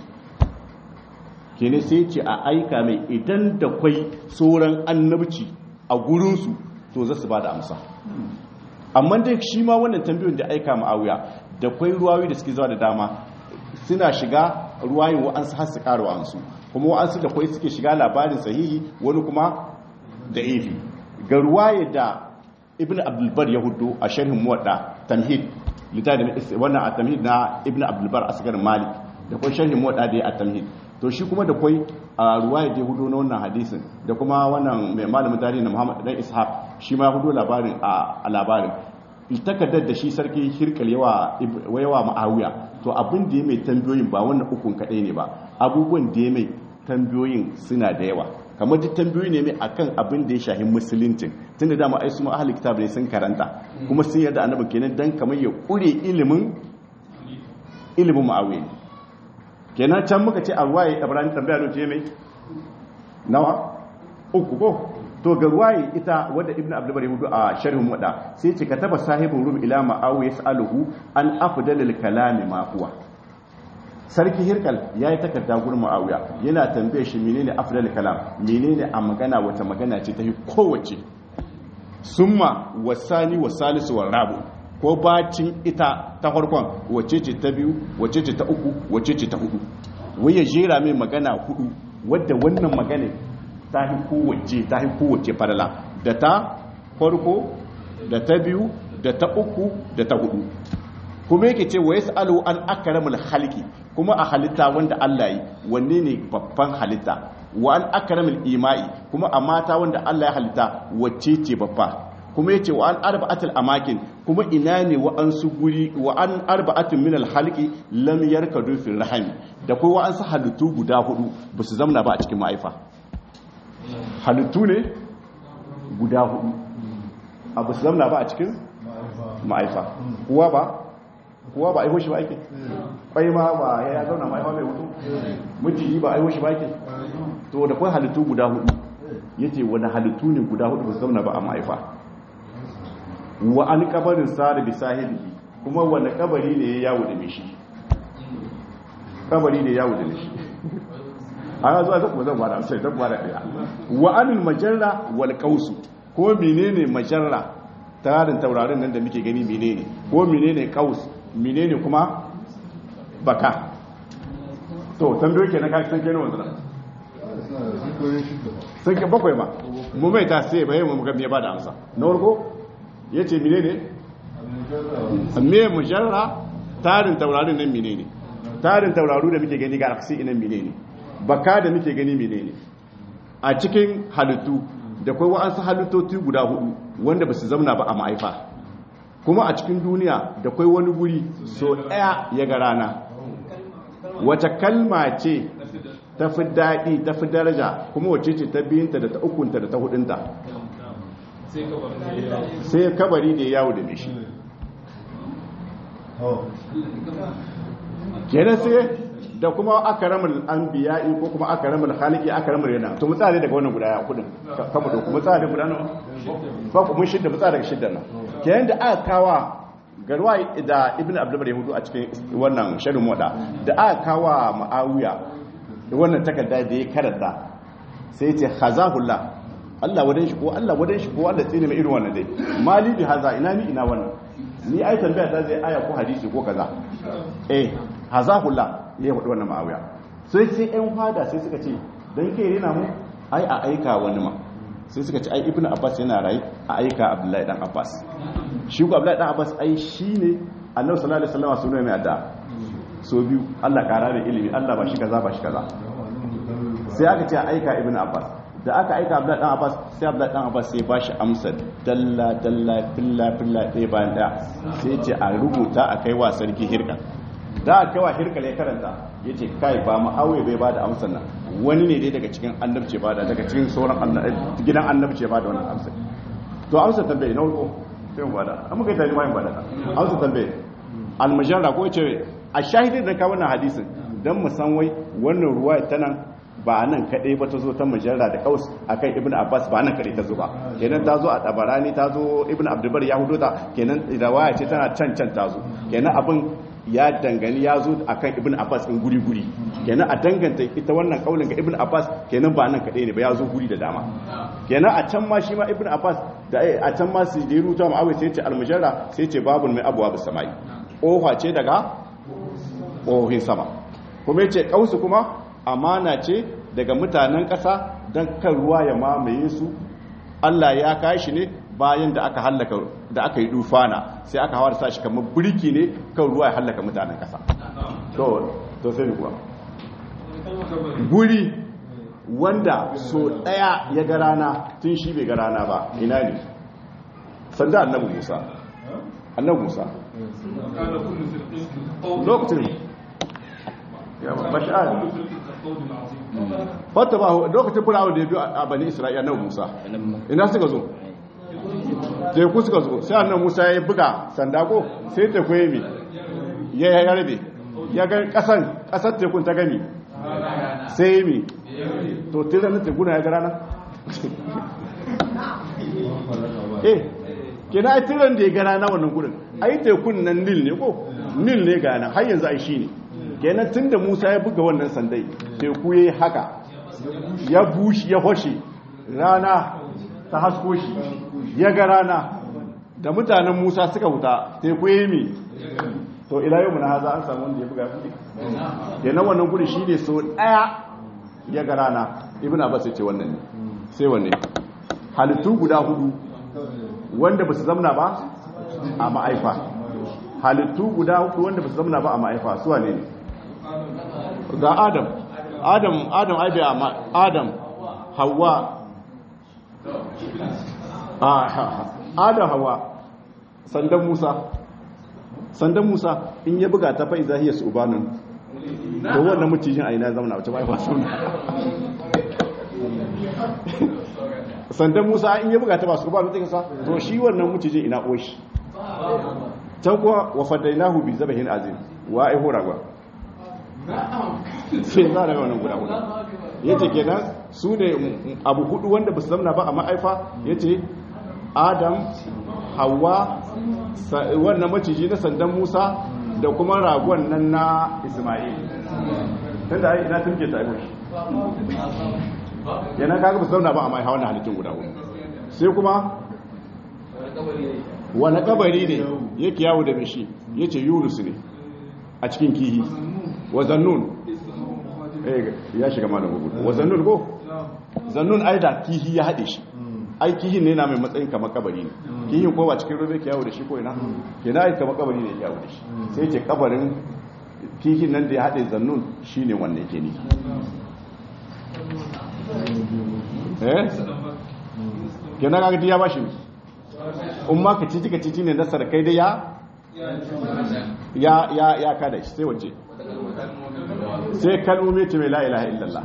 kene sai ce a aika mai idan da kwai sauran annabci a gurinsu to za su ba da amsa amma dai shi ma wannan tambayoyin da aika ma'awiya da kwai ruwayoyi da suke zuwa da dama suna shiga ruwayin wa'ansu har su ƙara wa'ansu kuma wa'ansu da kwai suke shiga labarin sahihi wani kuma da ifi ga ruwaye da ibn abdulbar ya hudu a sharhin muwadda tamhid littafin wannan a tamhid na ibn abdulbar a sigar malik da kwai sharhin muwadda da ya a tamhid to shi kuma da kwai a ruwaye da hudu na wannan hadisin da kuma wannan mai malamin tarihi na muhammad dan ishaq shi ma hudu labarin a labarin takardar da shi sarki hirkal yawa yawa ma'awiya to abin da ya mai tambayoyin ba wannan ukun kadai ne ba abubuwan da ya mai tambayoyin suna da yawa kamar duk tambayoyi ne mai akan abin da ya shahi musuluncin tunda dama ai su ahli kitab ne sun karanta kuma sun yarda annabi kenan dan kamar ya kure ilimin ilimin ma'awiya kenan can muka ce a ruwaye ibrahim tambaya no ce mai nawa uku ko to ga ruwaye ita wadda ibnu abdul bari hudu a sharhin wada sai ce kataba sahibul rum ila ma'awiya yasaluhu an afdalil kalami ma huwa sarki hirkal ya yi takarda gurin ma'awiya yana tambaye shi menene afdal kalam menene a magana wata magana ce ta yi kowace summa wasani wa salisu wa rabu ko bacin ita ta farkon wace ce ta biyu wace ce ta uku wace ce ta hudu wai ya jera mai magana hudu wadda wannan magana ta yi kowace ta yi kowace farala da ta farko da ta biyu da ta uku da ta hudu kuma yake ce wa yasalu an akramul halki kuma a halitta wanda Allah yi wanne ne babban halitta wa an akramul imai kuma a mata wanda Allah ya halitta wacce ce babba kuma yace wa an arba'atul amakin kuma ina ne wa an su guri wa an arba'atul min al halqi lam yarkadu fil rahim da kai wa an su halittu guda hudu ba su zamna ba a cikin ma'aifa halittu ne guda hudu a ba su zamna ba a cikin ma'aifa kuwa ba kuwa ba aiho shi ba ake kwai ma ba ya zauna ma aiho mai hutu miciji ba aiho shi ba ake to da kwai halittu guda hudu yace wani halittu ne guda hudu ba su zauna ba a ma'aifa wa an kabarin sare bi sahili kuma wani kabari ne ya yawo da mishi kabari ne ya yawo da mishi ana zuwa zai kuma zan bada sai zan bada daya wa anil majarra wal qausu ko menene majarra tarin taurarin nan da muke gani menene ko menene qaus menene kuma baka to tambayo kenan ka san kenan wannan sun ke bakwai ba mu mai ta sai bai mu ga me ba da amsa na farko yace menene me mujarra tarin taurarin nan menene tarin tauraru da muke gani ga aksi inan menene baka da muke gani menene a cikin halittu da kai wa'ansu halittoci guda hudu wanda ba su zamna ba a ma'aifa kuma a cikin duniya da kai wani guri so ɗaya ya ga rana wace kalma ce ta fi daɗi ta fi daraja kuma wace ce ta biyunta da ta ukunta da ta hudunta sai kabari da yawo da mishi kenan sai da kuma akaramul anbiya'i ko kuma akaramul khaliqi akaramul yana to mu tsare daga wannan guda kudin kama da kuma tsare guda nawa ba ku mun shidda mu tsare daga shidda nan kenan da aka kawa garwa da ibnu abdul yahudu a cikin wannan sharin wada da aka kawa muawiya wannan takarda da ya karanta sai ya ce khazahullah Allah wadan shi ko Allah wadan shi ko Allah tsine mai irin wannan dai mali bi haza ina ni ina wannan ni ai tambaya ta zai aya ko hadisi ko kaza eh hazahullah ya faɗi wannan ma'awiya sai sai ƴan fada sai suka ce dan kai rena mu ai a aika wani ma sai suka ce ai ibnu abbas yana rayi a aika abdullahi dan abbas shi ko abdullahi dan abbas ai shine annabi sallallahu alaihi wasallam sunan mai adda so biyu Allah kara da ilimi Allah ba shi kaza ba shi kaza sai aka ce a aika ibnu abbas da aka aika abdullahi dan abbas sai abdullahi dan abbas sai bashi amsa dalla dalla filla filla ɗaya bayan ɗaya sai ce a rubuta a kai wa sarki hirka da aka kai wa hirka ya karanta ya ce kai ba ma'auye bai bada amsar nan wani ne dai daga cikin annabce bada daga cikin sauran gidan annabce bada wannan amsar to amsar tambaye na wuko sai mu bada amma kai tani mai bada amsar tambaye almajarra ko ce a shahidin da ka wannan hadisin dan mu san wai wannan ruwa ta nan ba nan kaɗai ba ta zo ta majarra da kaus a kan ibn abbas ba nan kaɗai ta zo ba kenan ta zo a ɗabarani ta zo ibn abdulbar ya hudu ta kenan rawaya ce tana can can ta zo kenan abin ya dangane ya zo a kan ibn abbas in guri guri kenan a danganta ita wannan kaulin ga ibn abbas kenan ba nan kaɗai ne ba ya zo guri da dama kenan a can ma shi ma ibn abbas da a can ma su da ya ruta ma'awai sai ce almujarra sai ce babu mai abuwa bisa samai ƙofa ce daga ƙofin sama kuma ya ce ƙausu kuma amana ce daga mutanen ƙasa don kan ruwa ya mamaye su Allah ya kashi ne bayan da aka hallaka da aka yi dufana sai aka hawa da sashi kamar birki ne kan ruwa ya hallaka mutanen ƙasa to to sai ni kuwa guri wanda so ɗaya ya ga rana tun shi bai ga rana ba ina ne sanda annabi musa annabi musa lokacin bashar fata ba lokacin firawun da ya biyu a bani isra'ila na musa ina suka zo teku suka zo sai annan musa ya buga sanda ko sai teku ya mi ya yi rabe ya ga kasan kasar tekun ta gani sai mi to tiran tekun ya ga rana eh kina ai tiran da ya ga rana wannan gurin ai tekun nan nil ne ko nil ne ga nan har yanzu ai shine kenan tunda Musa ya buga wannan sandai teku yayi haka ya bushi ya hoshe rana ta hasko shi ya ga rana da mutanen Musa suka huta teku yayi mi to ila yau mun haza an samu wanda ya buga kudi kenan wannan guri shine so daya ya ga rana ibnu abbas ya ce wannan ne sai wanne halittu guda hudu wanda ba su zamna ba a ma'aifa halittu guda hudu wanda ba su zamna ba a ma'aifa suwa ne ne ga adam adam adam aibe a adam hawa adam hawa sandan musa sandan musa in ya buga ta fa'iza hiyar su ubanin to wannan mucijin a ina zamna wacce ma'aifa sauna sandan musa in ya buga ta ba su ubanin take sa to shi wannan mucijin ina oshi can kuwa wa fadainahu bi zabahin azim wa ai hora ba sai za da wannan guda guda yace kenan su ne abu hudu wanda ba su zamna ba a ma'aifa yace adam hawa wannan maciji na sandan musa da kuma ragon nan na ismail tunda ai ina tunke ta aiwashi kenan kaga ba su zamna ba a ma'aifa wannan halittun guda guda sai kuma wani kabari ne yake yawo da mishi ya ce yunus ne a cikin kihi wa zannun ya shiga ma da gugu wa zannun ko zannun ai da kihi ya haɗe shi ai kihin ne na mai matsayin kama kabari ne kihin ko ba cikin rufe ke yawo da shi ko ina ke na ai kama kabari ne ya yawo da shi sai ce kabarin kihin nan da ya haɗe zannun shi ne wanda yake ni eh kenan kaga ya bashi umma ka cici ka cici ne na sarkai da ya ya ya ya kada shi sai waje sai kalmomi ce mai la ilaha illallah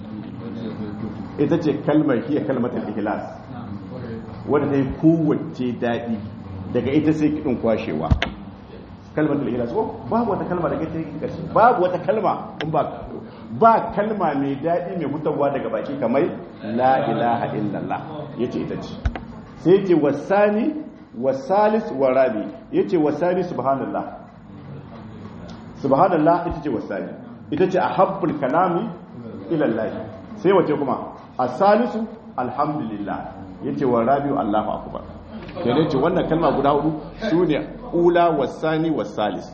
ita ce kalmar hiya kalmatul ikhlas wanda ta yi kowace daɗi daga ita sai kiɗin kwashewa kalmatul ikhlas ko babu wata kalma daga ita ƙarshe babu wata kalma in ba ba kalma mai daɗi mai hutawa daga baki kamar la ilaha illallah yace ita ce sai ce wasani wasalis warabi yace wasani subhanallah subhanallah ita ce wasani ita ce ahabbul kalami ila Allah sai wace kuma asalisu alhamdulillah yace warabi Allahu akbar kenan ce wannan kalma guda hudu sune ula wasani wasalis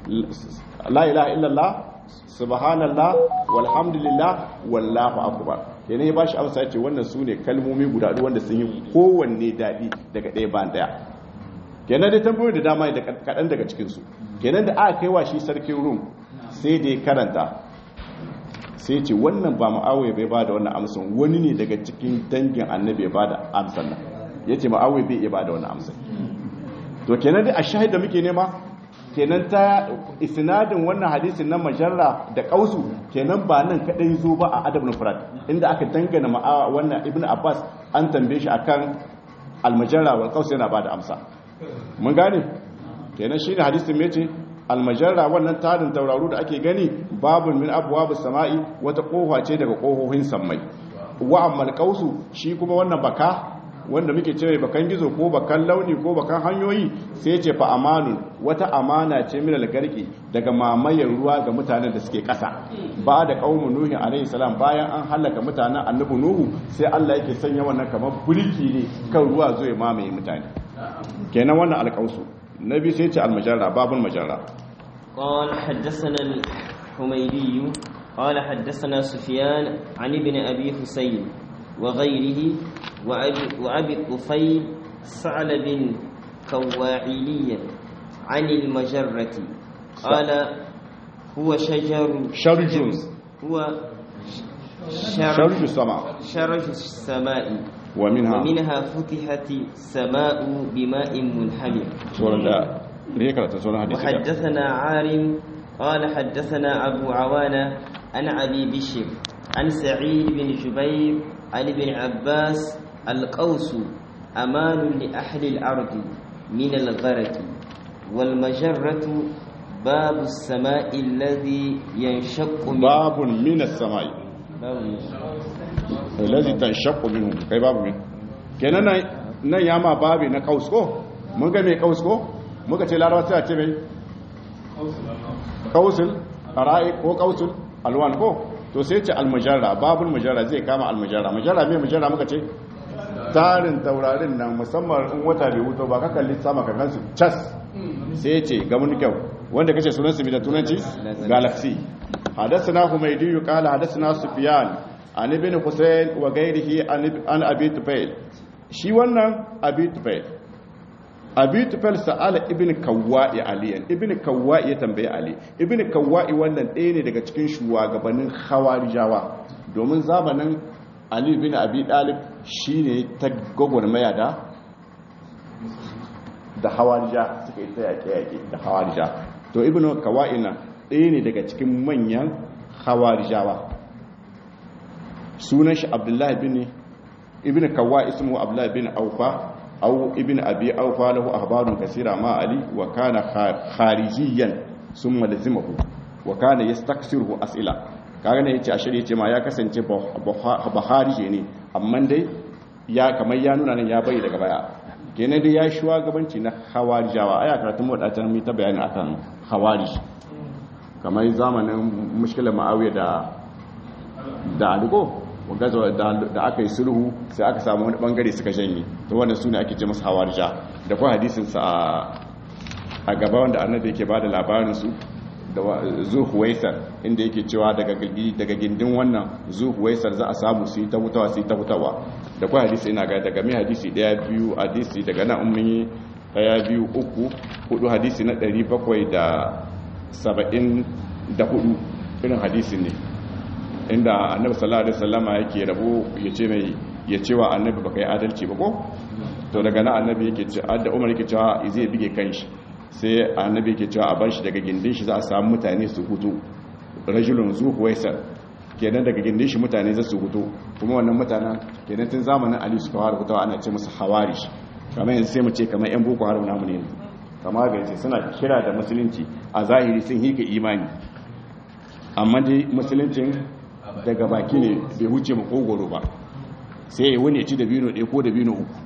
la ilaha illallah subhanallah walhamdulillah wallahu akbar kenan ya bashi amsa yace wannan sune kalmomi guda hudu wanda sun yi kowanne dadi daga ɗaya bayan ɗaya kenan dai tambayoyi da dama da kaɗan daga cikin su kenan da aka kai wa shi sarkin rum sai da ya karanta sai ce wannan ba ma'awai bai ba da wannan amsan wani ne daga cikin dangin annabi ya ba da amsan nan ya ce ma'awai bai iya ba da wannan amsan to kenan dai a shahid da muke nema kenan ta isnadin wannan hadisin na majarra da kausu kenan ba nan kadai zo ba a adab nufrat inda aka dangana ma'a wannan ibnu abbas an tambaye shi akan almajarra wal qaus yana ba da amsa mun gane kenan shine hadisin me ce almajarra wannan tarin tauraru da ake gani babun min abwabus sama'i wata kofa ce daga kohohin sammai wa ammal qausu shi kuma wannan baka wanda muke cewa bakan gizo ko bakan launi ko bakan hanyoyi sai ce fa amanun wata amana ce min algarki daga mamayar ruwa ga mutanen da suke kasa ba da qaumun nuhi alaihi salam bayan an halaka mutanen annabi nuhu sai Allah yake sanya wannan kamar bulki ne kan ruwa zo ya mamaye mutane kenan wannan alqausu nabi sai ce almajarra babun majarra قال حدثنا الحميدي قال حدثنا سفيان عن ابن أبي حسين وغيره وأبي, وأبي الطفيل ثعلب كواعليا عن المجرة قال هو شجر شرج هو شرج السماء شرج السماء ومنها ومنها فتحت السماء بماء منهمر سورة da ne karanta sunan hadisi da وحدثنا عارم قال حدثنا أبو عوانة عن أبي بشر عن سعيد بن جبير عن ابن عباس القوس أمان لأهل الأرض من الغرق والمجرة باب السماء الذي ينشق من babun minas sama'i باب allazi tanshaqqu minhu kai babu min kenan nan nan ya ma babi na kaus ko mun ga me kaus ko muka ce larabawa sai a ce mai kausul ara'i ko kausul alwan ko to sai ce almujarra babul mujarra zai kama almujarra mujarra me mujarra muka ce tarin taurarin nan musamman in wata bai wuto ba ka kalli sama ka gansu cas sai ce ga mun kyau wanda kace sunan su bi da tunanci galaxy hadathana humaydi qala hadathana sufyan an ibn husayn wa ghayrihi an abi tufail shi wannan abi tufail abi tufail sa'ala ibn kawwa'i aliyan ibn kawwa'i ya tambaye ali ibn kawwa'i wannan ɗaya ne daga cikin shugabannin khawarijawa domin zamanin ali bin abi dalib shine ta gwagwarmaya da da hawarija suka yi ta yaƙe-yaƙe da hawarija to ibn kawwa'i na ɗaya ne daga cikin manyan hawarijawa sunan shi abdullahi bin ibn kawwa'i ismu abdullahi bin aufa أو ابن أبي أوفى له أخبار كثيرة مع علي وكان خارجيا ثم لزمه وكان يستكثره أسئلة kaga yace a shirye ce ma ya kasance baharije ne amma dai ya kamar ya nuna nan ya bai daga baya kenan dai ya shugabanci na hawarijawa aya karatun wadatan mu ta bayani akan hawarij kamar zamanin mushkilar ma'awiya da da aliko gaza da aka yi sulhu sai aka samu wani bangare suka janye to wanda su ne ake ce masu hawarja da kuma hadisinsa a gaba wanda annabi yake ba da labarinsu da zuhuwaisar inda yake cewa daga gindin wannan zuhuwaisar za a samu su yi ta hutawa su yi ta hutawa da kuma hadisi ina ga daga mai hadisi daya biyu hadisi daga nan ummi daya biyu uku hudu hadisi na 774 irin hadisi ne inda annabi sallallahu alaihi wasallama yake rabo yace mai ya cewa annabi baka yi adalci ba ko to daga nan annabi yake ce adda umar yake cewa zai bige kanshi sai annabi yake cewa a bar shi daga gindin shi za a samu mutane su hutu rajulun zuhuwaisar kenan daga gindin shi mutane za su hutu kuma wannan mutanen kenan tun zamanin ali suka fara hutawa ana ce musu hawari kamar yanzu sai mu ce kamar yan boko haram namu ne kamar ga yace suna kira da musulunci a zahiri sun hika imani amma dai musuluncin daga baki ne bai huce makogoro ba sai ya wani ci da bino ɗaya ko da bino uku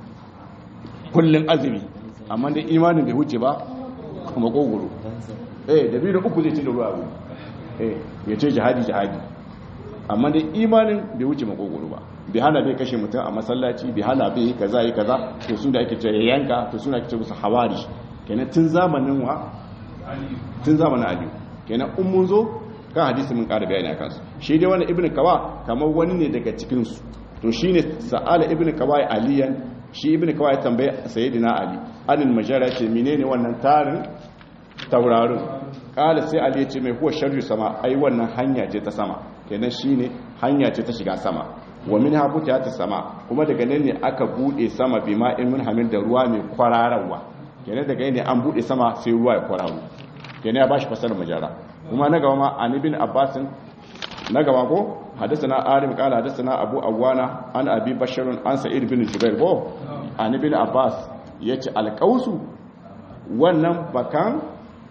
kullum azumi amma da imanin bai huce ba makogoro eh da bino uku zai ci da ruwa abu eh ya ce jihadi jihadi amma da imanin bai huce makogoro ba bai hana bai kashe mutum a masallaci bai hana bai yi kaza yi kaza to su da ake ce ya yanka to suna ake ce musu hawari kenan tun zamanin wa tun zamanin aliyu kenan in mun zo kan hadisi mun ƙara bayani a kansu shi dai wani ibn kawa kamar wani ne daga cikinsu to shi ne sa'ala ibn kawa aliyan shi ibn kawa ya tambaye sayyidina ali anil majara ce menene wannan tarin taurarin kala sai ali ya ce mai huwa sharri sama ai wannan hanya ce ta sama kenan shine hanya ce ta shiga sama wa min habuta ta sama kuma daga nan ne aka bude sama bima in mun hamil da ruwa mai kwararawa kenan daga ne an bude sama sai ruwa ya kwararo kenan ya bashi fasalar majara kuma na gaba ma an ibn abbasin na gaba ko hadisana arim kala hadisana abu awana an abi basharun an sa'id bin jubair ko an ibn abbas yace alqausu wannan bakan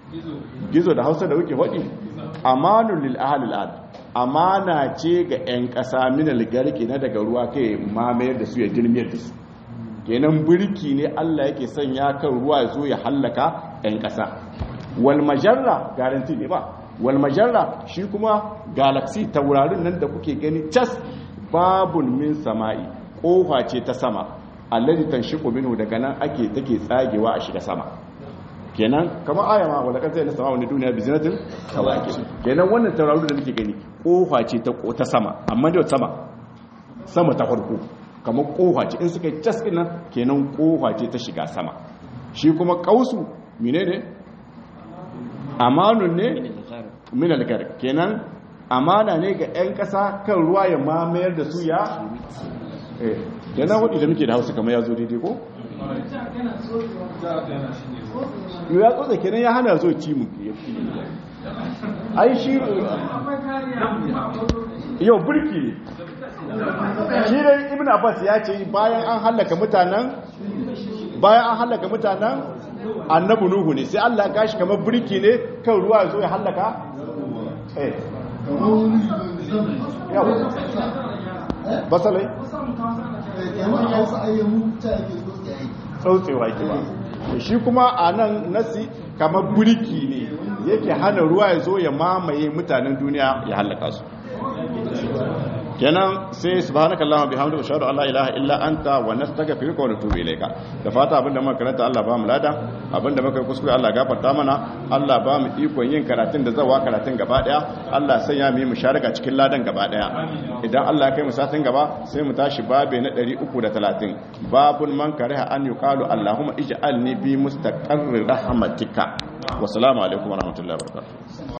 gizo da hausa da wuke hodi amanul lil ahli al amana ce ga yan kasa min al garki na daga ruwa kai mamayar da su ya dirmiyar da su kenan birki ne Allah yake sanya kan ruwa zo ya hallaka yan kasa wal majarra garanti ne ba wal majarra shi kuma galaxy taurarin nan da kuke gani cas babun min sama'i kofa ce ta sama allazi tanshiqu minhu daga nan ake take tsagewa a shiga sama kenan kamar aya ma wala kan sai na sama wani duniya bi zinatin kawaki kenan wannan taurarin da muke gani kofa ce ta ta sama amma da sama sama ta farko kamar kofa ce in suka cas din nan kenan kofa ce ta shiga sama shi kuma kausu menene amanun ne min algar kenan amana ne ga 'yan ƙasa kan ruwa ya mamayar da su ya eh kenan wadda muke da hausa kamar ya zo daidai ko? yau ya tsotsa kenan ya hana zo ci mu ai shi yau burki ne shi dai ibn abbas ya ce bayan an hallaka mutanen bayan an hallaka mutanen annabi nuhu ne sai Allah ya kashi kamar birki ne kan ruwa ya zo ya hallaka eh kamar wani zambi yawa basalai kamar hausa ayyamu ta ake tsotsi aiki tsautsewa ke ba shi kuma a nan nasi kamar birki ne yake hana ruwa ya zo ya mamaye mutanen duniya ya hallaka su kenan sai subhanaka allahumma bihamdika ashhadu an la ilaha illa anta wa nastaghfiruka wa natubu ilayka da fata abinda muka karanta Allah ba mu lada abinda muka yi kuskure Allah gafarta mana Allah ba mu ikon yin karatun da zawa karatun gaba daya Allah sanya mu yi musharaka cikin ladan gaba daya idan Allah ya kai mu satin gaba sai mu tashi babe na 330 babun man kariha an yuqalu allahumma ij'alni bi mustaqarrir rahmatika wa salamu alaikum wa rahmatullahi wa barakatuh